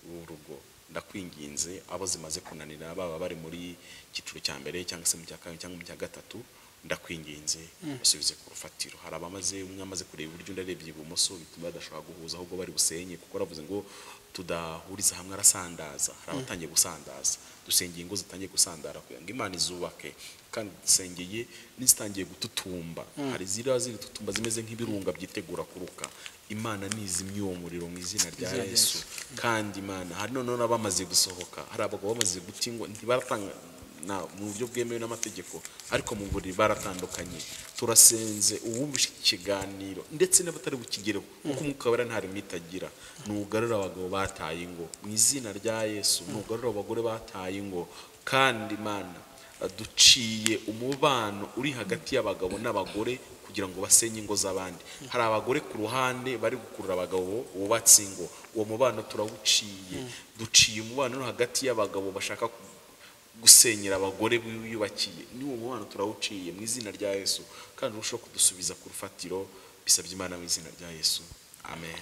w'urugo ndakwinginze abo zimaze kunanira baba bari muri icyiciro cya mbere cyangwa se mu cya kabiri cyangwa mu cya gatatu ndakwinginze basubize ku rufatiro hari abamaze umwe amaze kureba iburyo undi arebye ibumoso bituma badashobora guhuza ahubwo bari busenye kuko aravuze ngo tudahuriza hamwe arasandaza hari abatangiye gusandaza dusengeye ingo zitangiye gusandara kugira ngo imana izubake kandi dusengeye n'izitangiye gututumba hari ziriya ziri tutumba zimeze nk'ibirunga byitegura kuruka imana nizimye uwo muriro mu izina rya Izina rya yesu kandi imana hari noneho n'abamaze gusohoka hari abagabo bamaze gutingwa ntibaratanga na mu buryo bwemewe n'amategeko ariko mu buriri baratandukanye turasenze uwumvishe ikiganiro ndetse n'abatari bukigere kuko umwuka wera nta limite agira nugarura abagabo bataye ingo mu izina rya yesu nugarura abagore bataye ingo kandi imana duciye umubano uri hagati y'abagabo n'abagore kugira ngo basenye ingo z'abandi hari abagore ku ruhande bari gukurura abagabo bubatse ingo uwo mubano turawuciye duciye umubano uri hagati y'abagabo bashaka ku- gusenyera abagore biyubakiye n'uwo mubano turawuciye mu izina rya yesu kandi urushaho kudusubiza ku rufatiro bisabye imana mu izina rya yesu amen